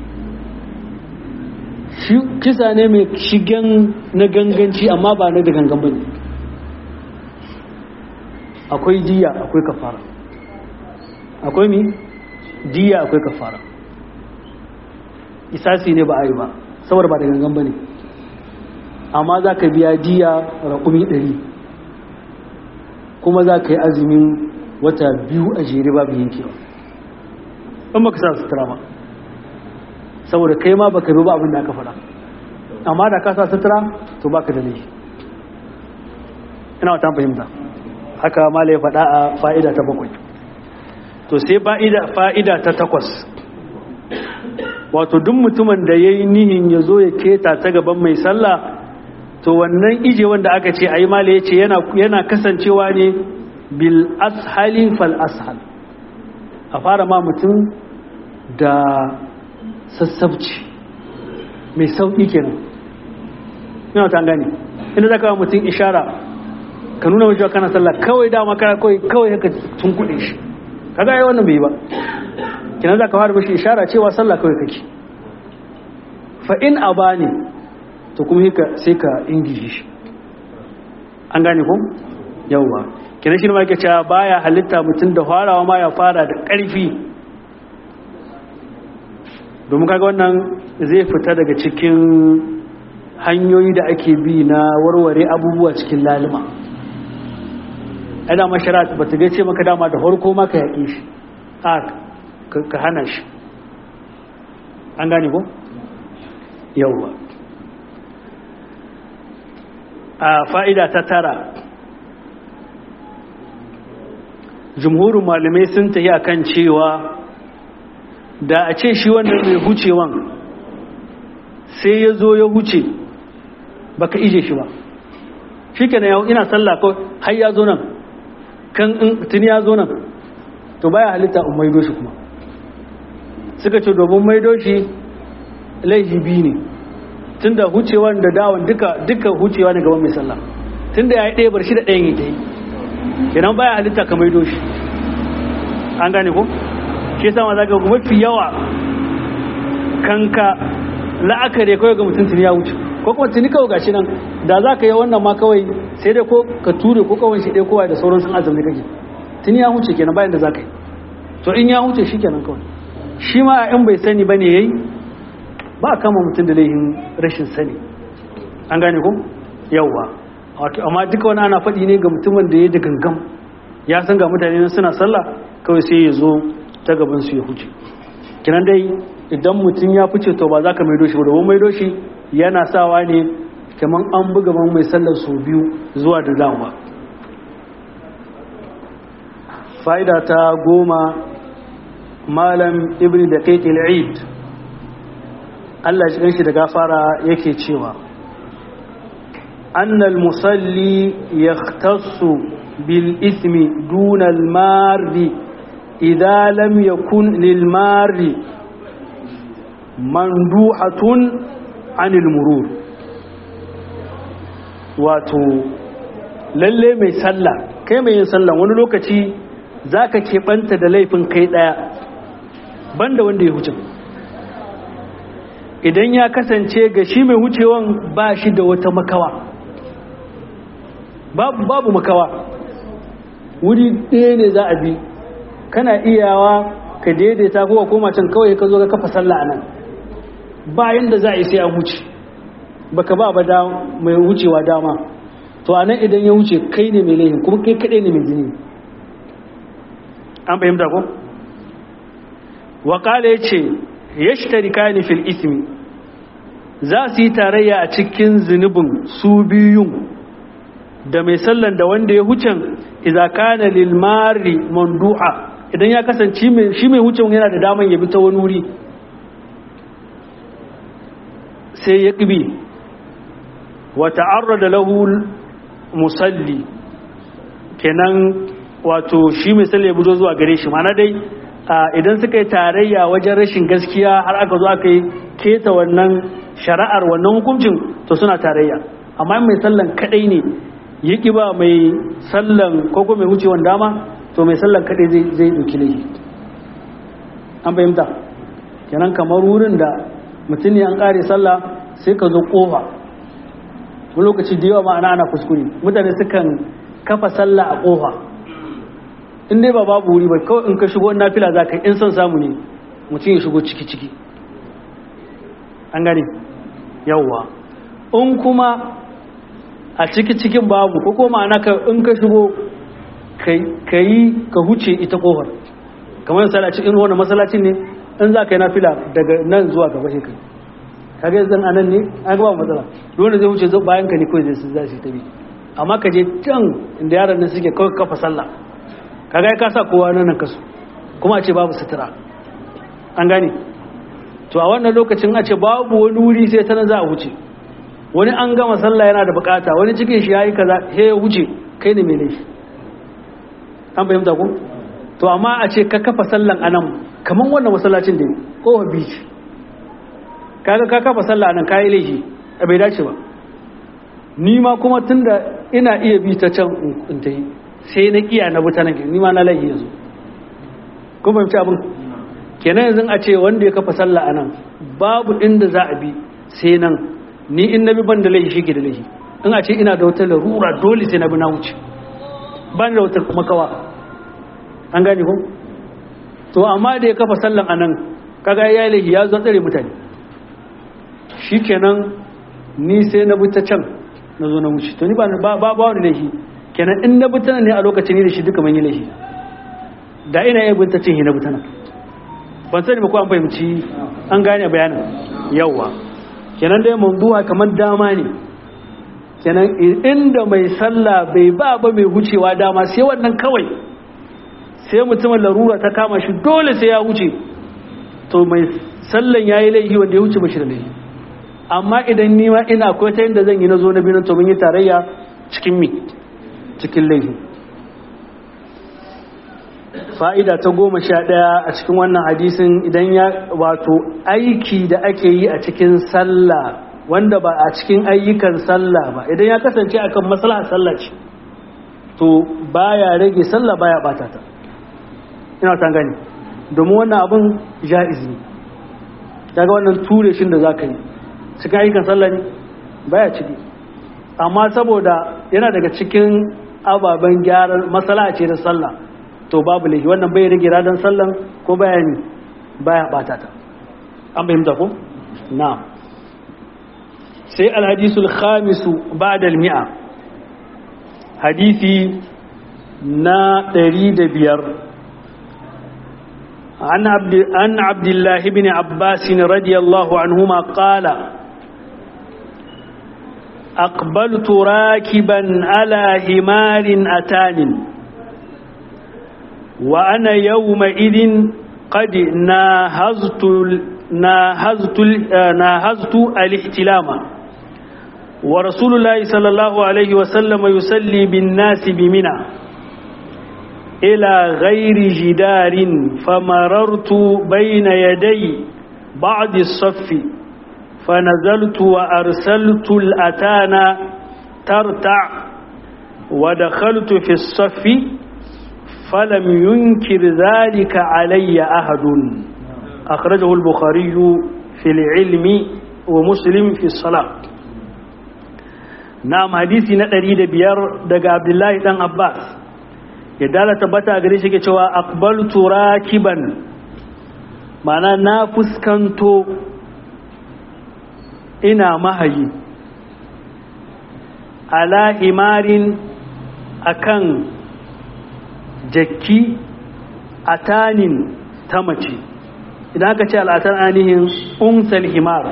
kisa ne mai shigen na ganganci amma ba na da gangan bane akwai diya akwai kafara akwai mi diya akwai kafara isasi ne ba a yi ba saboda ba da gangan bane amma za ka biya diya raƙumi ɗari kuma za ka yi azumin wata biyu a jere babu yankewa in baka sa sutura ba saboda kai ma baka bi ba abin da aka faɗa amma da ka sa sutura to baka da laifi ina wata fahimta haka mala ya faɗa a fa'ida ta bakwai to sai fa'ida ta takwas wato duk mutumin da ya yi nihin ya zo ya keta ta gaban mai sallah to wannan ije wanda aka ce a yi mala ya ce yana kasancewa ne bil ashali fal ashal a fara ma mutum da sassabci mai sauƙi kenan ina ta gane inda zaka wa mutum ishara ka nuna mashi kana sallah kawai dama kana kawai kawai haka tun kuɗe shi kaga ai wannan bai ba kina zaka fara mashi ishara cewa sallah kawai kake fa in abani to kuma haka sai ka ingiji shi an gane ko yawwa kina shi ne ma yake cewa baya halitta mutum da farawa ma ya fara da ƙarfi domin kaga wannan zai fita daga cikin hanyoyi da ake bi na warware abubuwa cikin lalima ana masharat ba ta gaice maka dama da farko maka yaƙi shi a ka hana shi an gane ko yauwa a fa'ida ta tara jumhurin malamai sun tafi akan cewa da a ce shi wannan mai hucewan sai ya zo ya huce baka ije shi ba shi ke yau ina sallah ko har ya zo nan kan tuni ya zo nan to baya halitta in maido shi kuma suka ce domin maido shi laifi biyu ne tun da hucewan da dawon duka duka hucewa ne gaban mai sallah tun da ya yi ɗaya bar shi da ɗayan ya ta yi kenan baya halitta ka maido shi an gane ko shi yasa ma zaka mafi yawa kanka la'akari kawai ga mutum tuni ya wuce ko kuma tuni kawai gashi nan da za ka yi wannan ma kawai sai dai ko ka ture ko kawai shi dai kowa da sauran sun azumi kake tuni ya wuce kenan bayan da za ka yi to in ya wuce shi kenan kawai shi ma in bai sani bane yayi ba a kama mutum da laifin rashin sani an gane ko yawwa amma duka wani ana faɗi ne ga mutumin da ya da gangam ya san ga mutane suna sallah kawai sai ya zo ta gaban su ya huce kinan dai idan mutum ya fice to ba za ka maido shi ba domin maido shi yana sawa ne kamar an buga man mai sallar sau biyu zuwa da dawa fa'ida ta goma malam ibn da kaikil eid Allah shi shi da gafara yake cewa annal musalli yaktassu bil ismi dunal mardi إذا لم يكن للمار مندوحة عن المرور wato lalle mai sallah kai mai yin sallah wani lokaci za ka keɓanta da laifin kai ɗaya banda wanda ya huce idan ya kasance ga shi mai hucewan ba shi da wata makawa babu makawa wuri ɗaya ne za a bi kana iyawa ka daidaita ko ka koma can kawai ka zo ka kafa sallah anan bayan da za a yi sai an wuce baka ba ba mai wucewa dama to anan idan ya wuce kai ne mai laifin kuma kai kadai ne mai jini an fahimta ko wa qala yace yashtarikani fil ismi za su yi tarayya a cikin zunubin su biyun da mai sallan da wanda ya hucen idza kana lil mari mandu'a idan ya kasance shi mai wucin yana da daman ya bi ta wani wuri sai ya ƙibi wata arra da lahul musalli kenan wato shi mai salli ya buzo zuwa gare shi mana dai idan suka yi tarayya wajen rashin gaskiya har aka zo aka yi keta wannan shari'ar wannan hukuncin to suna tarayya amma mai sallan kadai ne ya ba mai sallan ko mai wucewan dama to mai sallan kaɗai zai ɗauki laifi an fahimta kenan kamar wurin da mutum ne an ƙare sallah sai ka zo ƙofa wani lokaci da yawa ma'ana ana kuskure mutane sukan kafa sallah a ƙofa in dai ba babu wuri ba kawai in ka shigo na fila za ka in son samu ne mutum ya shigo ciki-ciki an gane yawwa in kuma a ciki-cikin babu ko kuma ma'ana ka in ka shigo ka yi ka huce ita kofar kamar misali a cikin wani masallacin ne in za ka yi nafila daga nan zuwa gaba shi kai kaga yanzu a nan ne an gaba matsala wanda zai wuce bayan ka ne kawai zai za su tabi amma ka je can inda yaran nan suke kawai kafa sallah kaga ya kasa kowa nan nan kasu kuma a ce babu sutura an gane to a wannan lokacin a ce babu wani wuri sai ta nan za a wuce wani an gama sallah yana da bukata wani cikin shi ya yi kaza sai ya wuce kai ne mai laifi an fahimta ko to amma a ce ka kafa sallan anan kaman wannan masallacin da kowa beach kaga ka kafa sallah anan kai laifi a bai dace ba ni ma kuma tunda ina iya bi ta can in ta yi sai na kiya na buta nan ni ma na laihi yanzu kun fahimci abin kenan yanzu a ce wanda ya kafa sallah anan babu inda za a bi sai nan ni in na bi ban da laihi shi ke da laihi in a ce ina da wata larura dole sai na bi na wuce ban da wata makawa an gane ko to amma da ya kafa sallan anan kaga ya laihi ya zo tsare mutane shikenan ni sai na bi ta can na zo na wuce to ni ba ba ba wani laihi kenan in na bi ta ne a lokacin ni da shi duka mun yi laihi da ina yin bin ta cin hi na bi ta nan ban sani ba ko an fahimci an gane bayanin yawa kenan dai mawdu'a kamar dama ne kenan inda mai sallah bai ba ba mai wucewa dama sai wannan kawai sai mutumin larura ta kama shi dole sai ya wuce to mai sallan yayi laifi wanda ya wuce ba shi da laifi amma idan ni ma ina akwai ta yadda zan yi na zo na biyu to mun yi tarayya cikin mi cikin laifi fa'ida ta goma sha ɗaya a cikin wannan hadisin idan ya wato aiki da ake yi a cikin sallah wanda ba a cikin ayyukan sallah ba idan ya kasance akan maslahar sallah ce to baya rage sallah baya bata ta ina ta gani domin wannan abin ja'iz ne kaga wannan ture shin da zaka yi cikin ayyukan sallah ne baya ciki amma saboda yana daga cikin ababen gyaran maslaha ce da sallah to babu laifi wannan bai rage radan sallan ko baya ne baya bata ta an bayyana ko na'am sai alhadisul khamisu ba'da al-mi'a hadisi na 105 عن عبد عن عبد الله بن عباس رضي الله عنهما قال أقبلت راكبا على همار أتان وأنا يومئذ قد ناهزت ناهزت ناهزت الاحتلام ورسول الله صلى الله عليه وسلم يصلي بالناس بمنى إلى غير جدار فمررت بين يدي بعض الصف فنزلت وأرسلت الأتان ترتع ودخلت في الصف فلم ينكر ذلك علي أحد أخرجه البخاري في العلم ومسلم في الصلاة نعم حديثي نتريد بيار دقى عبد الله بن عباس يدالة تبتا أغريش كتوا أقبلت راكبا معنى نافس كنتو إنا مهي على إمار أكن jakki a tanin ta mace idan aka ce al'atar ainihin unsal himar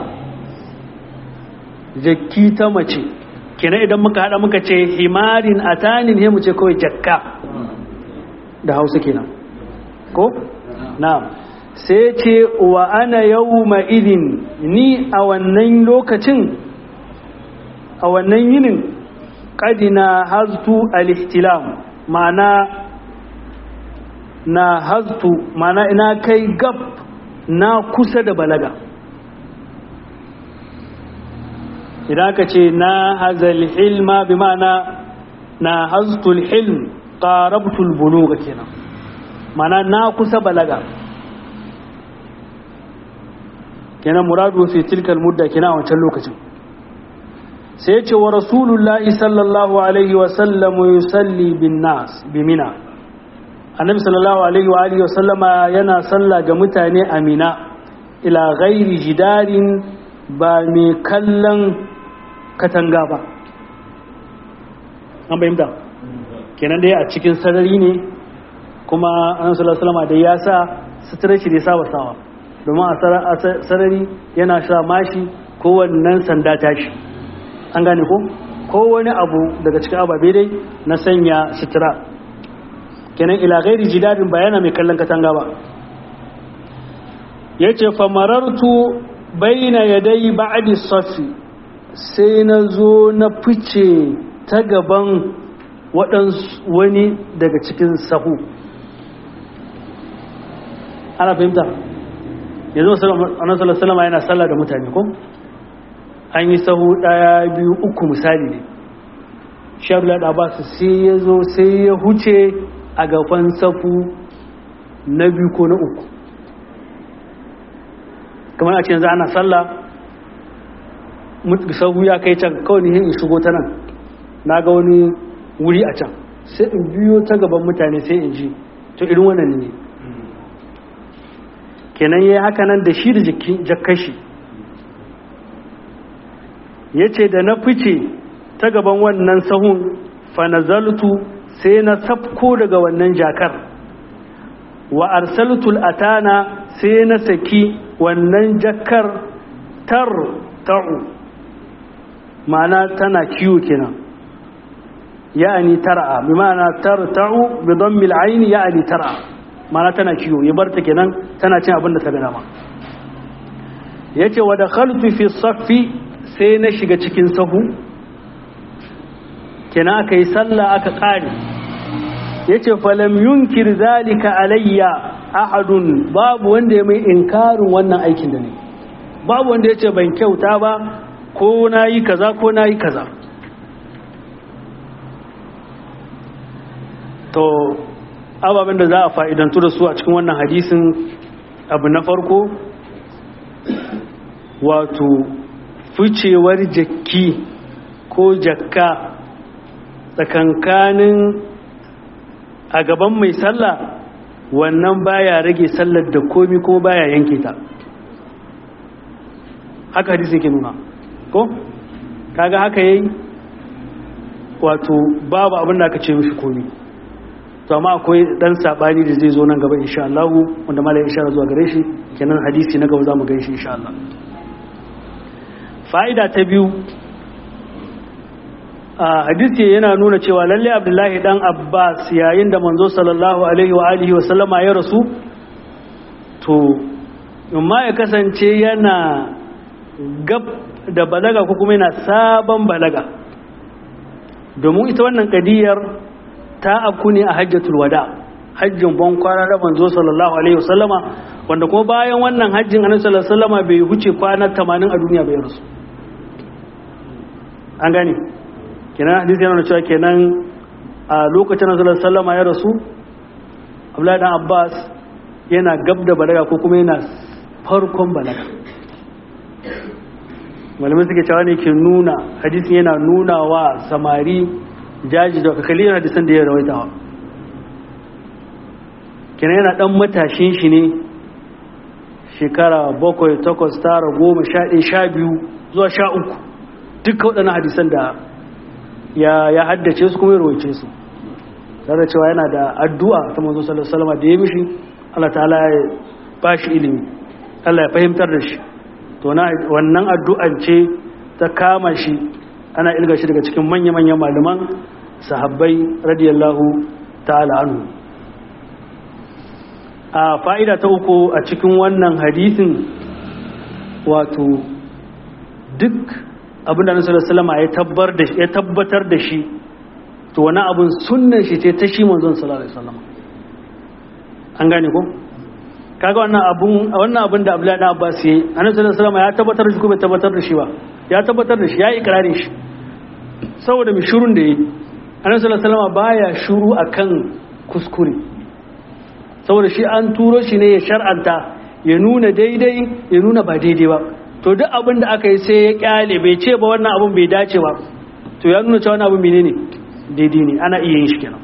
jakki ta mace kenan idan muka hada muka ce himarin a tanin he mu ce kawai jakka da hausa kenan ko? na sai ce wa ana yau ma'idin ni a wannan lokacin a wannan yinin ƙadina haztu al-ihtilam ma'ana na haztu mana ina kai gab na kusa da balaga idan ka ce na hazal hilma bi ma'ana na haztul hilm qarabtul buluga kenan mana na kusa balaga kenan muradu fi tilkal mudda kenan a wancan lokacin sai ya ce wa rasulullahi sallallahu alaihi wa sallam yusalli bin nas bi mina annabi sallallahu alaihi wa alihi wasallama yana sallah ga mutane amina ila ghairi jidarin ba mai kallon katanga ba an bayyanta kenan dai a cikin sarari ne kuma annabi sallallahu alaihi wasallama da ya sa sutura shi da saba sawa domin a sarari yana sa mashi ko wannan sanda tashi an gane ko ko wani abu daga cikin ababe dai na sanya sutura kenan ila gairi jidadin bayana mai kallon katanga ba yace famarartu baina yadai ba'di safi sai na zo na fice ta gaban waɗansu wani daga cikin sahu ana fahimta yanzu annabi sallallahu yana sallah da mutane ko an yi sahu ɗaya biyu uku misali ne shabla da abbas sai ya zo sai ya huce a gaban safu na biyu ko na uku kamar a ce yanzu ana sallah sahu ya kai can kawai ne in shigo ta nan na ga wani wuri a can sai in biyo ta gaban mutane sai in ji to irin wannan ne kenan ya yi haka nan da shi da jakashi ya ce da na fice ta gaban wannan sahun fanazaltu sai na safko daga wannan jakar wa arsaltul atana sai na saki wannan jakar tar ta'u ma'ana tana kiwo kenan ya'ani tar'a bi ma'ana tar ta'u bi dhammil aini ya'ani tar'a ma'ana tana kiwo ya barta kenan tana cin abin da ta ga dama yace wa dakhaltu fi saffi sai na shiga cikin sahu kenan aka yi sallah aka ƙare ya ce falam yunkir zalika alayya ahadun babu wanda ya mai inkarin wannan aikin da ne babu wanda ya ce ban kyauta ba ko na yi kaza ko na yi kaza to ababen da za a fa'idantu da su a cikin wannan hadisin abu na farko wato ficewar jakki ko jakka tsakankanin a gaban mai sallah wannan baya rage sallar da komi ko baya yanke ta haka hadisi ke nuna ko kaga haka yayi wato babu abin da aka ce mishi komi to amma akwai dan sabani da zai zo nan gaba insha Allah wanda malai insha Allah zuwa gare shi kenan hadisi na gaba zamu gan shi insha Allah fa'ida ta biyu a hadisi yana nuna cewa lalle abdullahi dan abbas yayin da manzo sallallahu alaihi wa alihi wa sallama ya rasu to amma ya kasance yana gab da balaga ko kuma yana sabon balaga domin ita wannan kadiyar ta afku ne a hajjatul wada hajjin ban kwana da manzo sallallahu alaihi wa sallama wanda kuma bayan wannan hajjin annabi sallallahu alaihi wa sallama bai huce kwana 80 a duniya bai rasu an gane kenan hadisi yana cewa kenan a lokacin da sallama ya rasu abdullahi dan abbas yana gab da balaga ko kuma yana farkon balaga malamai suke cewa ne ke nuna hadisin yana nuna wa samari jaji da kakalin hadisan da ya rawaitawa kenan yana dan matashin shi ne shekara bakwai takwas tara goma sha ɗaya sha biyu zuwa sha uku duka waɗannan hadisan da ya haddace su kuma ya rawaice su tare cewa yana da addu'a ta manzo sallallahu alaihi wasallam da ya mishi Allah ta'ala ya ba shi ilimi Allah ya fahimtar da shi to na wannan addu'an ce ta kama shi ana ilga shi daga cikin manya-manyan malaman sahabbai radiyallahu ta'ala anhu a fa'ida ta uku a cikin wannan hadisin wato duk abinda nasu da salama ya tabbatar da shi to wani abin sunnan shi ce ta shi manzon sallallahu alaihi wasallam an gane ko kaga wannan abun wannan abin da Abdullahi dan Abbas yayi annabi sallallahu alaihi wasallam ya tabbatar da shi ko bai tabbatar da shi ba ya tabbatar da shi ya ikrarin shi saboda mi shurun da yayi annabi sallallahu alaihi wasallam baya shuru akan kuskure saboda shi an turo shi ne ya shar'anta ya nuna daidai ya nuna ba daidai ba to duk abin da aka yi sai ya kyale bai ce ba wannan abin bai dace ba to ya nuna cewa wannan abin menene daidai ne ana iya yin shi kenan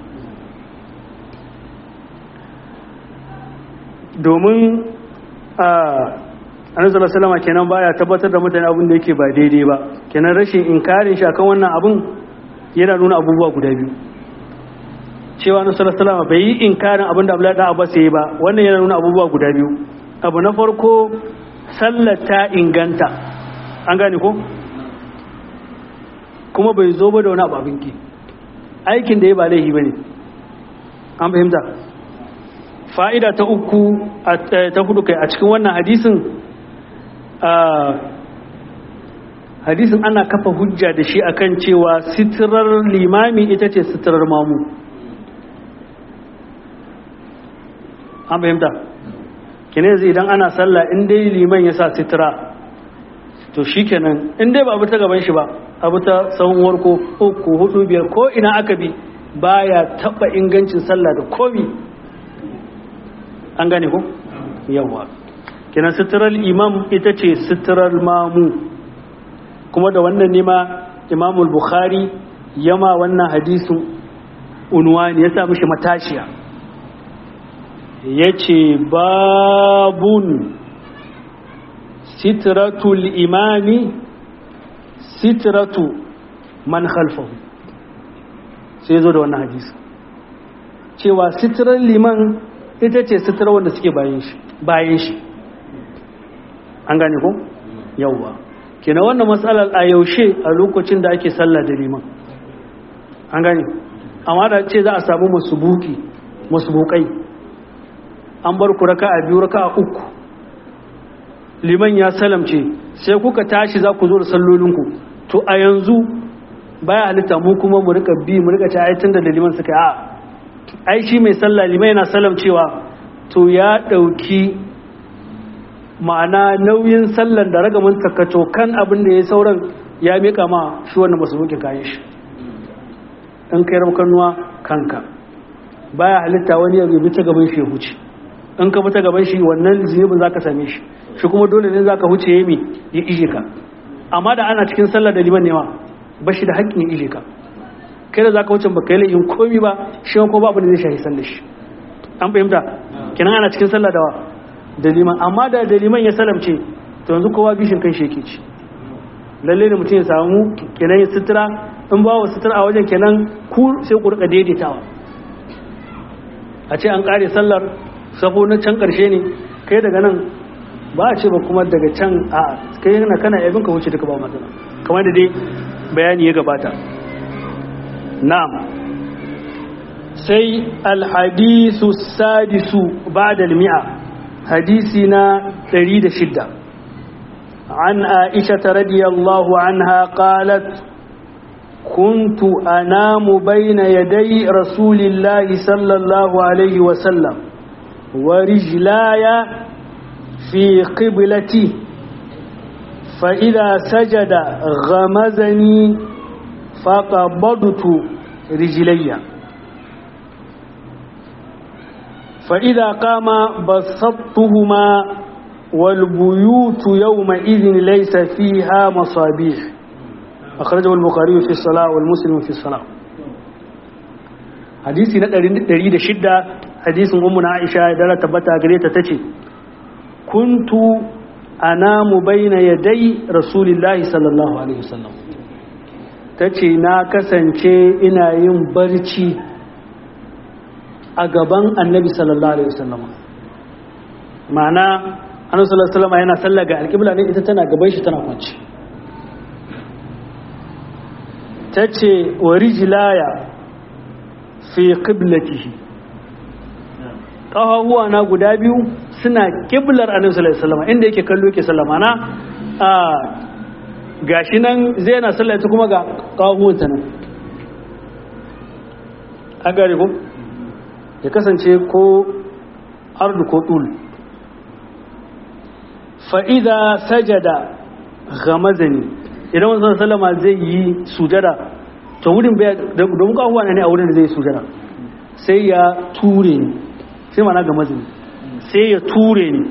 domin a annabi salama kenan baya tabbatar da mutane abin da yake ba daidai ba kenan rashin inkarin shi akan wannan abin yana nuna abubuwa guda biyu cewa annabi salama bai yi inkarin abin da Abdullahi da Abbas yayi ba wannan yana nuna abubuwa guda biyu abu na farko sallar ta inganta an gane ko kuma bai zo ba da wani abu abinki aikin da ya ba laihi ba ne an fahimta fa'ida ta uku ta hudu kai a cikin wannan hadisin hadisin ana kafa hujja da shi akan cewa sitirar limami ita ce sitirar mamu an fahimta kine zai idan ana sallah in dai liman ya sa sitira to shi kenan in dai ba abu ta gaban shi ba abu ta tsawon ko uku hudu biyar ko ina aka bi baya taba ingancin sallah da komi an gane ko yawa kenan suturar imam ita ce suturar mamu kuma da wannan nema imamul bukhari yama wannan hadisin unwani ya sa mishi matashiya ya ce babun sitratul imami sitratu man khalfahu sai zo da wannan hadisi cewa sitrar liman ita ce sitrar wanda suke bayan shi bayan shi an gane ko yawwa kenan wannan matsalar a yaushe a lokacin da ake sallah da liman an gane amma da ce za a samu masubuki masubukai an bar ku raka a biyu raka a uku liman ya salamce sai kuka tashi za ku zo da sallolinku to a yanzu baya halitta mu kuma mu rika bi mu rika ci ayatun da liman suka yi a ai shi mai sallah liman yana salamcewa to ya ɗauki ma'ana nauyin sallan da ragamin takato kan abin da ya sauran ya mika ma shi wannan masu bukin kayan shi in kai rabkanuwa kanka baya halitta wani ya bi ta gaban shi ya huce in ka bi ta gaban shi wannan zunubin za ka same shi shi kuma dole ne za ka huce ya mi ya ije ka amma da ana cikin sallar da liman newa ba shi da haƙƙin ya ije ka kai da za ka wuce ba kai laifin komi ba shi ko ba abin da zai shahi sallar shi an fahimta kenan ana cikin sallar da da liman amma da da liman ya salamce to yanzu kowa bishin kan shi yake ci lalle ne mutum ya samu kenan ya sutura in ba wa sutura a wajen kenan ku sai ku rika daidaitawa a ce an kare sallar sabo na can karshe ne kai daga nan ba a ce ba kuma daga can a kai yana kana yabin ka wuce duka ba matsala kamar da dai bayani ya gabata na'am sai alhadisu sadisu ba'da al-mi'a hadisina 106 عن عائشة رضي الله عنها قالت كنت أنام بين يدي رسول الله صلى الله عليه وسلم ورجلاي في قبلتي فإذا سجد غمزني فقبضت رجلي فإذا قام بسطتهما والبيوت يومئذ ليس فيها مصابيح أخرجه البخاري في الصلاة والمسلم في الصلاة حديثي نتريد شدة حديث أمنا عائشة دالة تبتا قريتا تتي كنت أنام بين يدي رسول الله صلى الله عليه وسلم تتي ناكسا ina yin barci a gaban annabi sallallahu alaihi wasallam ma'ana annabi sallallahu alaihi wasallam yana sallah ga alƙibla ne ita tana gaban shi tana kwanci tace wa rijlaya fi qiblatihi kafafuwa na guda biyu suna kiblar annabi sallallahu alaihi wasallam inda yake kallo yake sallama na a gashi nan zai yana sallah ta kuma ga kafafuwan ta nan an gare ko ya kasance ko ardu ko tul fa'iza sajada gamazani idan wasu salama zai yi sujada to wurin domin kawo ne a wurin da zai sujada sai ya ture ni sai mana gamazani sai ya ture ni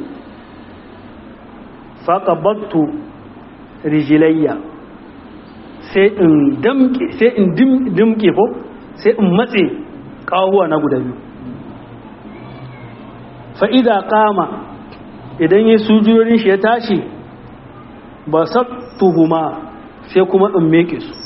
faƙabattu rijilayya sai in dimke ko sai in matse kawo na guda biyu fa'ida kama idan ya sujurorin shi ya tashi ba sattuhuma sai kuma in meke su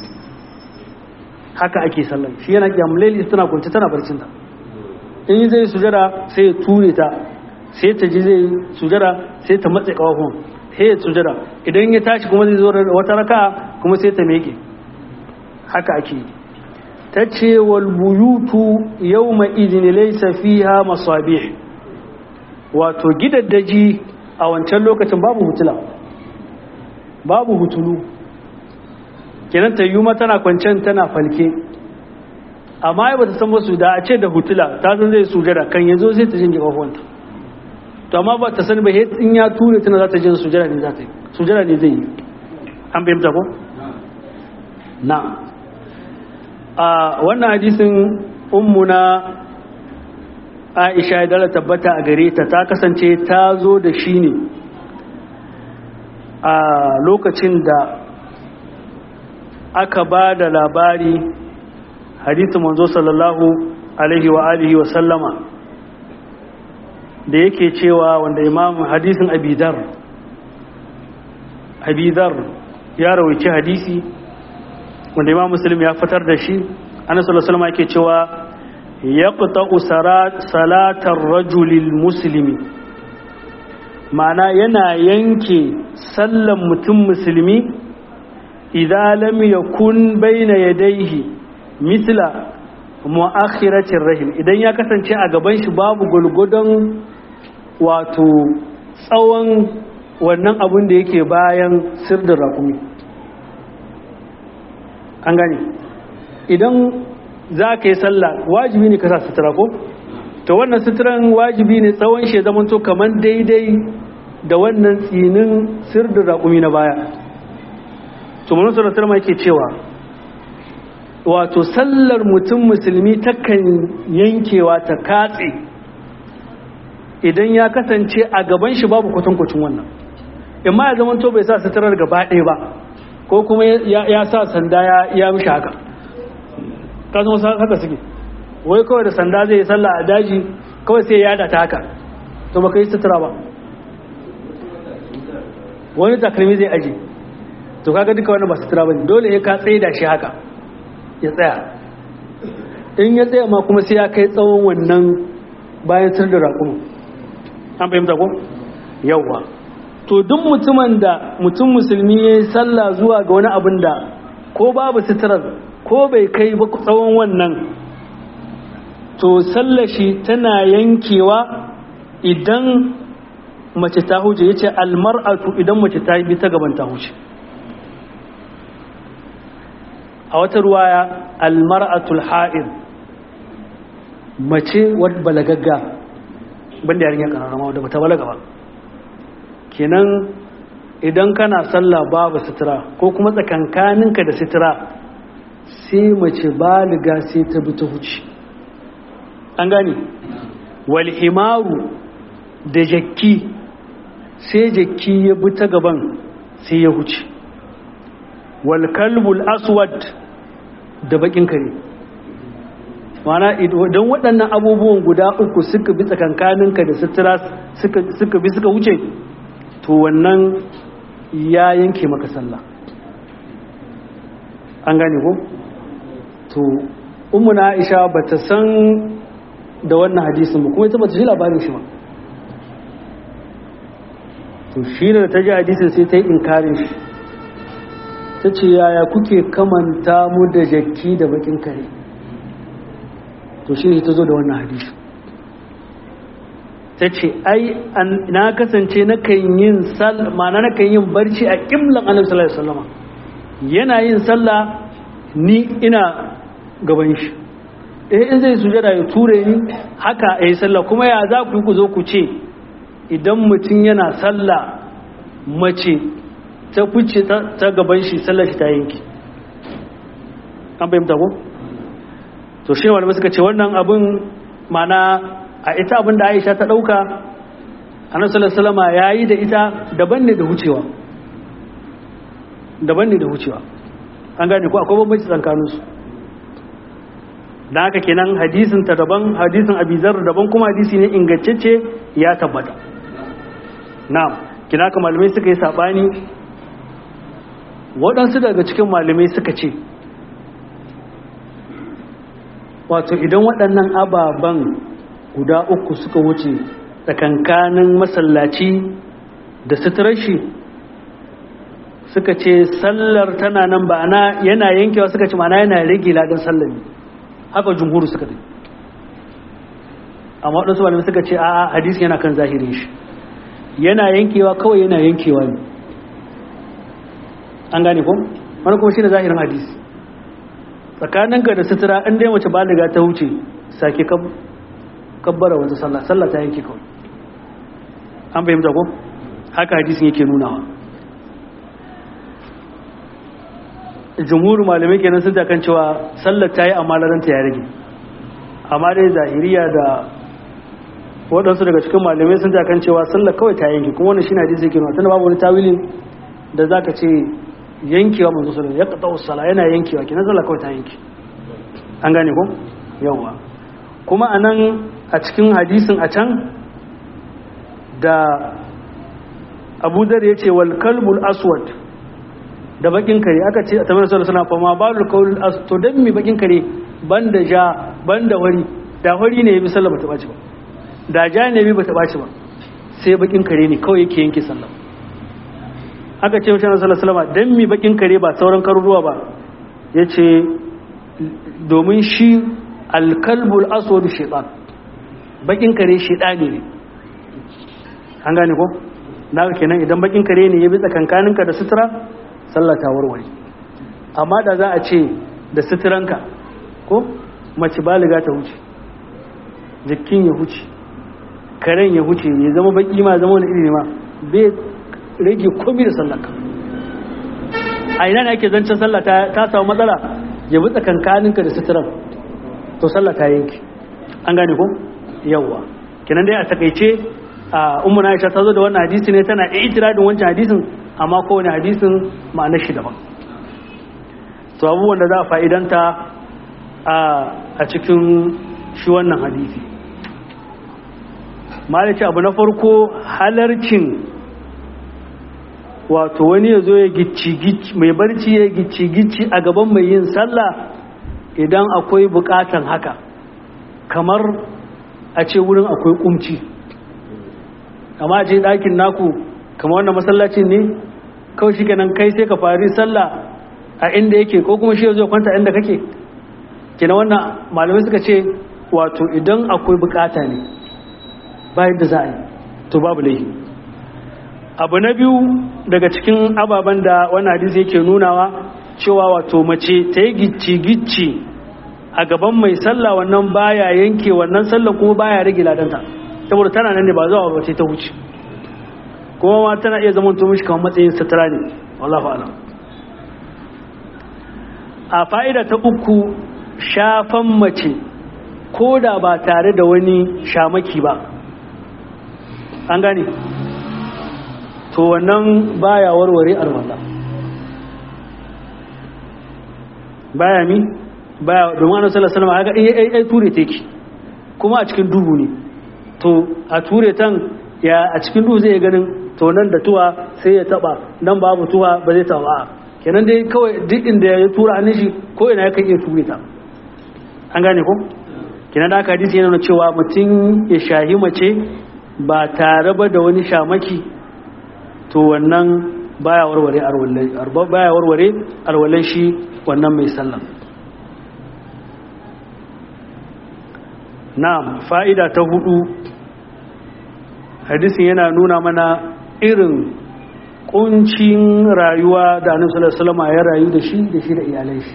haka ake sallan shi yana kyamleli tana kwanci tana barcinta in yi zai sujara sai ya ture ta sai ta ji zai sujara sai ta matse kawahun sai ya sujara idan ya tashi kuma zai zo wata raka kuma sai ta meke haka ake yi ta ce wal buyutu yau ma izini laisa fiha masabih wato gidaddaji a wancan lokacin babu hutula babu hutulu kenan ta yi tana kwancen tana falke amma ya bata san wasu da a ce da hutula ta zan zai sujada kan yanzu sai ta jin kafafuwanta to amma ba ta sani ba in ya ture tana za ta jin sujada ne za ta yi sujada ne zai yi an bayyanta ko na a wannan hadisin ummuna aisha dala tabbata a gare ta ta kasance ta zo da shi ne a lokacin da aka ba da labari hadisin manzo sallallahu alaihi wa alihi wa sallama da yake cewa wanda imam hadisin abidar abidar ya rawaice hadisi wanda imam muslim ya fitar da shi annabi sallallahu alaihi yake cewa yaqta'u salatar rajulil muslimi ma'ana yana yanke sallan mutum musulmi idan lam yakun bayna yadayhi mithla mu'akhiratir rahim idan ya kasance a gaban shi babu gulgudun wato tsawon wannan abun da yake bayan sirdin rakumi an gane idan za ka yi sallah wajibi ne ka sa sutura ko to wannan suturan wajibi ne tsawon shi zaman to kamar daidai da wannan tsinin sirdin rakumi na baya to mun sallar tarma yake cewa wato sallar mutum musulmi takan yankewa ta katse idan ya kasance a gaban shi babu kwatankwacin wannan imma ya zama to bai sa suturar gaba ɗaya ba ko kuma ya sa sanda ya mishi haka kasan wasu haka suke wai kawai da sanda zai yi sallah a daji kawai sai ya yada ta haka to baka yi sutura ba wani takalmi zai aji to kaga duka wani ba sutura ba dole ya ka tsaye da shi haka ya tsaya in ya tsaya ma kuma sai ya kai tsawon wannan bayan sir da raƙumu an fahimta ko yawwa to duk mutumin da mutum musulmi ya yi sallah zuwa ga wani abin da ko babu suturar ko bai kai ba tsawon wannan to sallashi tana yankewa idan mace ta huce ya ce almar'atu idan mace ta bi ta gaban ta huce a wata ruwaya almar'atul ha'ir mace wadda balagagga banda yarinya kararrama wadda bata balaga ba kenan idan kana sallah babu sutura ko kuma tsakankaninka da sutura sai mace baliga sai ta bi ta huce an gane walhimaru da jakki sai jakki ya bi ta gaban sai ya huce walkalbul aswad da bakin kare mana idan waɗannan abubuwan guda uku suka bi tsakankaninka da sutura suka bi suka wuce to wannan ya yanke maka sallah an gane ko to ummu na aisha bata san da wannan hadisin ba kuma ita bata ji labarin shi ba to shi da ta ji hadisin sai ta yi inkarin shi ta ce yaya kuke kamanta mu da jakki da bakin kare to shi ne ta zo da wannan hadisi ta ce ai na kasance na kan yin ma'ana na kan yin barci a ƙimlan annabi sallallahu alaihi wasallam yana yin sallah ni ina gaban shi eh in zai sujada ya ture ni haka a yi sallah kuma ya za ku yi ku zo ku ce idan mutum yana sallah mace ta fice ta gaban shi sallar shi ta yanki an fahimta ko to shi wanda suka ce wannan abin mana a ita abin da Aisha ta dauka Annabi sallallahu alaihi wasallam yayi da ita daban ne da hucewa daban ne da hucewa an gane ko akwai bambanci tsakanin su dan haka kenan hadisin ta daban hadisin Abizar daban kuma hadisi ne ingantacce ya tabbata na'am kina ka malamai suka yi sabani waɗansu daga cikin malamai suka ce wato idan waɗannan ababen guda uku suka wuce tsakankanin masallaci da suturar shi suka ce sallar tana nan ba ana yana yankewa suka ce mana yana rage ladan sallar ne haka jumhuru suka ce amma waɗansu malamai suka ce a hadisi yana kan zahirin shi yana yankewa kawai yana yankewa ne an gane ko wani kuma shi ne zahirin hadisi tsakaninka da sutura in dai mace baliga ta wuce sake kabbara wata sallah sallah ta yanke kawai an fahimta ko haka hadisin yake nunawa jumhur malamai kenan sun takan cewa sallar ta yi amma laranta ya rage amma dai zahiriya da waɗansu daga cikin malamai sun takan cewa sallar kawai ta yanki kuma wannan shi na hadisi kenan tana babu wani tawilin da za ka ce yankewa manzo sallar ya kaɗa sala yana yankewa kenan sallar kawai ta yanki an gane ko yawa kuma a nan a cikin hadisin a can da abu zar ya ce wal kalbul aswad da bakin kare aka ce a tamar sallar suna fama balul kawul aswad to don mi bakin kare ban da ja ban da wari da wari ne ya bi sallar bata ɓaci ba da ja ne bi bata ɓaci ba sai bakin kare ne kawai yake yanke sallar aka ce mashi sallar salama don mi bakin kare ba sauran karuruwa ba ya ce domin shi alkalbul aswad shaitan bakin kare shaitani ne an gane ko na kenan idan bakin kare ne ya bi tsakankaninka da sutura sallah ta warware amma da za a ce da suturanka ko mace baliga ta huce jikin ya huce karen ya huce ya zama baki ma zama wani iri ma bai rage komi da sallaka a ina ne ake zancen sallah ta samu matsala ya bi tsakankaninka da suturan to sallah ta yanki an gane ko yawwa kenan dai a takaice a ummu Aisha ta zo da wannan hadisi ne tana itiradin wancan hadisin amma kowane hadisin ma'anar shi daban to abubuwan da za a fa'idanta a cikin shi wannan hadisi malaci abu na farko halarcin wato wani ya zo ya gicci mai barci ya gicci-gicci a gaban mai yin sallah idan akwai bukatan haka kamar a ce wurin akwai kumci amma ce ɗakin naku kamar wannan masallacin ne kawai shi kenan kai sai ka fari sallah a inda yake ko kuma shi zai kwanta inda kake kenan wannan malamai suka ce wato idan akwai bukata ne bayan da za a yi to babu laifi abu na biyu daga cikin ababen da wannan hadisi yake nunawa cewa wato mace ta yi gicci-gicci a gaban mai sallah wannan baya yanke wannan sallah kuma baya rage ladanta saboda tana nan ne ba zuwa ba ta wuce kuma ma tana iya zama to mishi kamar matsayin sutura ne wallahu alam a fa'ida ta uku shafan mace ko da ba tare da wani shamaki ba an gane to wannan baya warware arwala baya mi baya domin annabi sallallahu alaihi wasallam ga ai ai ture take kuma a cikin duhu ne to a ture tan ya a cikin duhu zai ganin to nan da tuwa sai ya taba nan babu tuwa ba zai taba kenan dai kawai duk inda ya tura hannun shi ko ina ya kan iya ture ta an gane ko kenan da aka hadisi yana nuna cewa mutum ya shahi mace ba tare ba da wani shamaki to wannan baya warware arwallan baya warware arwallan shi wannan mai sallan na'am fa'ida ta hudu hadisin yana nuna mana irin kuncin rayuwa da annabi sallallahu alaihi wasallam ya rayu da shi da shi da iyalai shi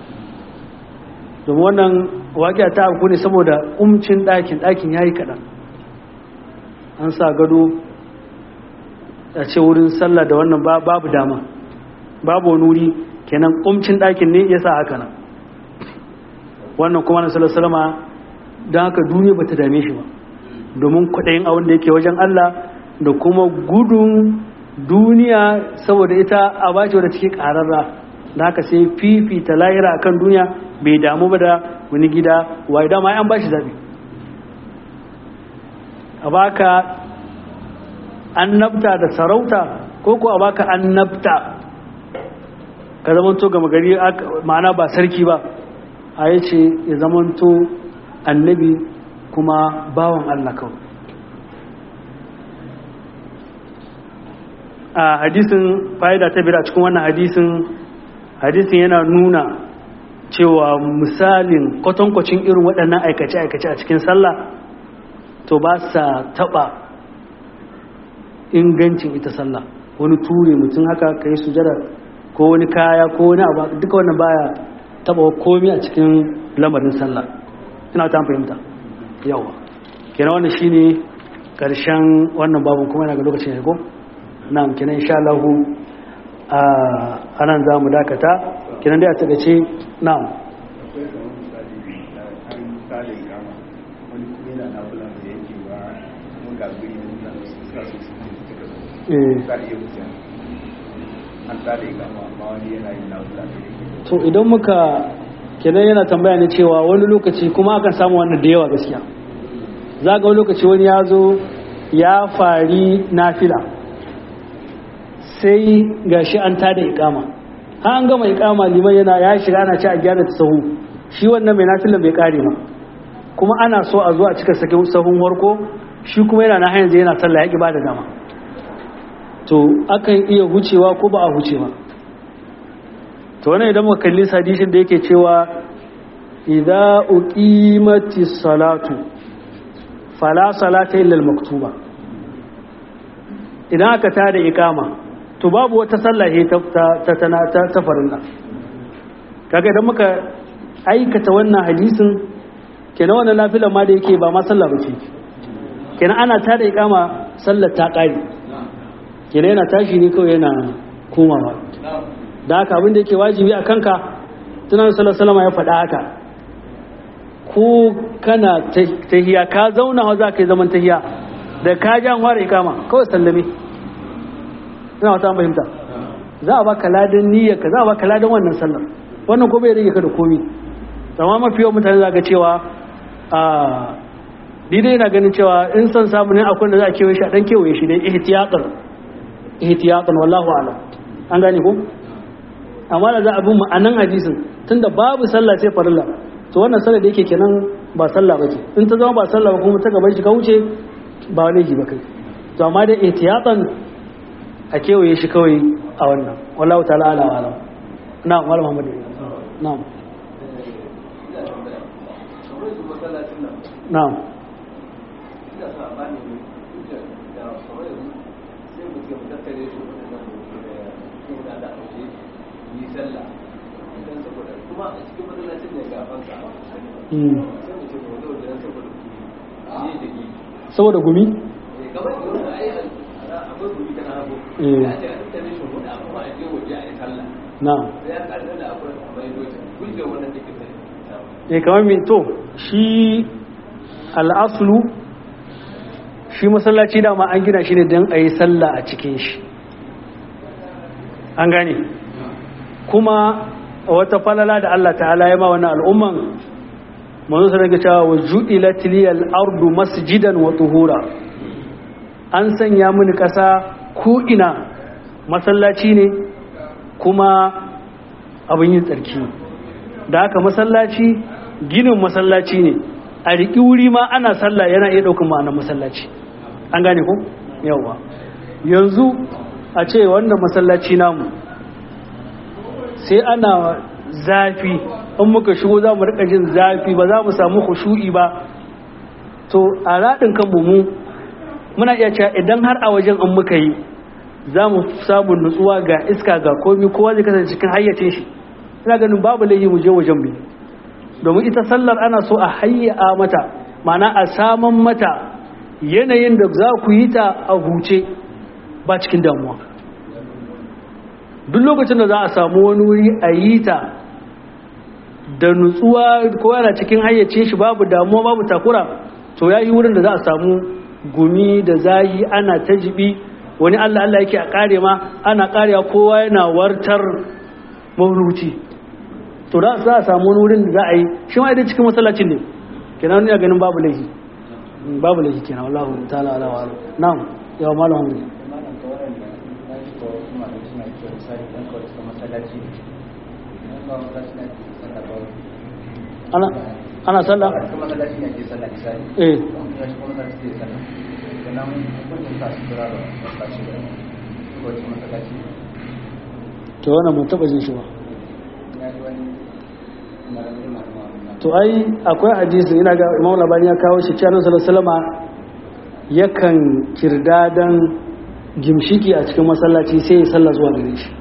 domin wannan waƙiya ta abu ne saboda umcin ɗakin ɗakin yayi kaɗan an sa gado a ce wurin sallah da wannan babu dama babu wani wuri kenan umcin ɗakin ne ya sa haka nan wannan kuma na sallallahu salama don haka duniya ba ta dame shi ba domin kwaɗayin abin da yake wajen Allah da kuma gudun duniya saboda ita a bace wadda take ƙararra da haka sai fifita lahira akan duniya bai damu ba da wani gida wai dama an bashi zaɓe a baka annabta da sarauta ko ko a baka annabta ka zamanto gama gari ma'ana ba sarki ba a yi ce ya zamanto annabi kuma bawan Allah kawai a hadisin fa'ida ta biyar a cikin wannan hadisin hadisin yana nuna cewa misalin kwatankwacin irin waɗannan aikace-aikace a cikin sallah to ba sa taɓa ingancin ita sallah wani ture mutum haka ka yi sujada ko wani kaya ko wani abu duka wannan baya taɓa komi a cikin lamarin sallah ina ta fahimta yawa kenan wannan shine karshen wannan babu kuma yana ga lokacin ya go na kenan insha Allah a anan za mu dakata kinan dai a takaice na'am akwai kamar misali da an tsale kama wani kuma yana na bulan da yake ba kuma ga guri da mutane su suka so su ne suka so eh za a iya wuce an tsale kama amma wani yana yin na bulan da yake to idan muka kenan yana tambaya ne cewa wani lokaci kuma akan samu wannan da yawa gaskiya za ga wani lokaci wani ya zo ya fari nafila sai gashi an tada ikama har an gama ikama liman yana ya shiga ana ci a gyara ta sahu shi wannan mai nafilan bai kare ba kuma ana so a zo a cika sakin sahun warko shi kuma yana na hanyar yana sallah ya ki ba da dama to akan iya hucewa ko ba a huce ba to wannan idan muka kalli hadisin da yake cewa idza uqimati salatu fala salata illa al-maktuba idan aka tada ikama to babu wata sallah ta ta ta ta, ta farilla kaga idan muka aikata wannan hadisin kenan wannan lafilan ma da yake ba ma sallah bace kenan ana tada ikama sallar ta kare kenan yana tashi ne kawai yana komawa da haka abin da yake wajibi a kanka tunan salasalama ya faɗa haka ko kana tahiya ka zauna wa za ka yi zaman tahiya da ka ja fara ikama kawai sallame ina wata fahimta za a baka ladan niyyar ka za a baka ladan wannan sallar wannan ko bai rage ka da komi amma mafi yawan mutane za ga cewa a dai yana ganin cewa in son samu ne akwai da za a kewaye shi a dan kewaye shi dai ihtiyatan ihtiyatan wallahu a'lam an gane ko amma da za a bi ma'anan hadisin tunda babu sallah sai farilla to wannan sallah da yake kenan ba sallah bace in ta zama ba sallah ba kuma ta gaban shi ka wuce ba laifi ba kai to amma da ihtiyatan a kewaye shi kawai a wannan wallahu ta'ala ala wa alam na'am wala muhammad na'am na'am saboda gumi na ya kamar min to shi al'aslu shi masallaci dama an gina shi ne don a yi sallah a cikin shi an gane kuma wata falala da Allah ta'ala ya ma wani al'umman manzo sai ga cewa waju'ilat liyal ardu masjidan wa tuhura an sanya mini kasa ko ina masallaci ne kuma abin yin tsarki da haka masallaci ginin masallaci ne a riƙi wuri ma ana sallah yana iya ɗaukar ma'anar masallaci an gane ko yawa yanzu a ce wannan masallaci namu sai ana zafi in muka shigo za mu rika jin zafi ba za mu samu khushu'i ba to a raɗin kanmu mu muna iya cewa idan har a wajen an muka yi za mu samu nutsuwa ga iska ga komi kowa zai kasance cikin hayyacin shi ina ganin babu laifi mu je wajen bi domin ita sallar ana so a hayya mata ma'ana a saman mata yanayin da za ku yi ta a huce ba cikin damuwa duk lokacin da za a samu wani wuri a yi ta da nutsuwa ko yana cikin hayyace shi babu damuwa babu takura to ya yi wurin da za a samu gumi da zahi ana ta jibi wani allah allah yake a kare ma ana karewa kowa yana wartar mauluci to da za a samu wani wurin da za a yi shi ma idan cikin masallacin ne kenan ya ganin babu laifi babu laifi kenan wallahu ta'ala ala wa na'am yawa malam hamdi ana ana sallah eh to wannan mun taba jin shi ba to ai akwai hadisi ina ga Imam Labani ya kawo shi cewa Sallallahu alaihi yakan kirdadan gimshiki a cikin masallaci sai ya sallah zuwa gare shi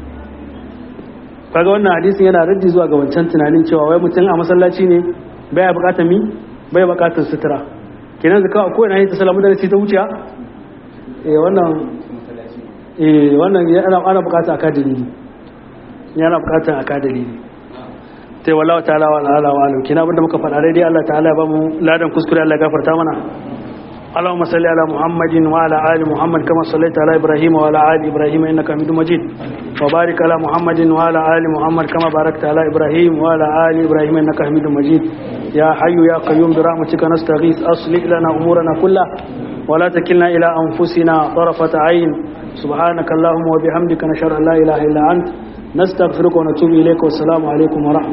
kaga wannan hadisin yana raddi zuwa ga wancan tunanin cewa wai mutum a masallaci ne baya bukatar mi baya bukatar sutura kenan zaka ko ina yi ta salamu da sai ta wuce eh wannan eh wannan ana ana bukata aka dalili yana bukatar aka dalili sai wallahu ta'ala wa ala wa alam kina abinda muka faɗa dai Allah ta'ala ya ba mu ladan kuskure Allah ya gafarta mana اللهم صل على محمد وعلى ال محمد كما صليت على ابراهيم وعلى ال ابراهيم انك حميد مجيد وبارك على محمد وعلى ال محمد كما باركت على ابراهيم وعلى ال ابراهيم انك حميد مجيد يا حي يا قيوم برحمتك نستغيث اصلح لنا امورنا كلها ولا تكلنا الى انفسنا طرفه عين سبحانك اللهم وبحمدك نشهد ان لا اله الا انت نستغفرك ونتوب اليك والسلام عليكم ورحمه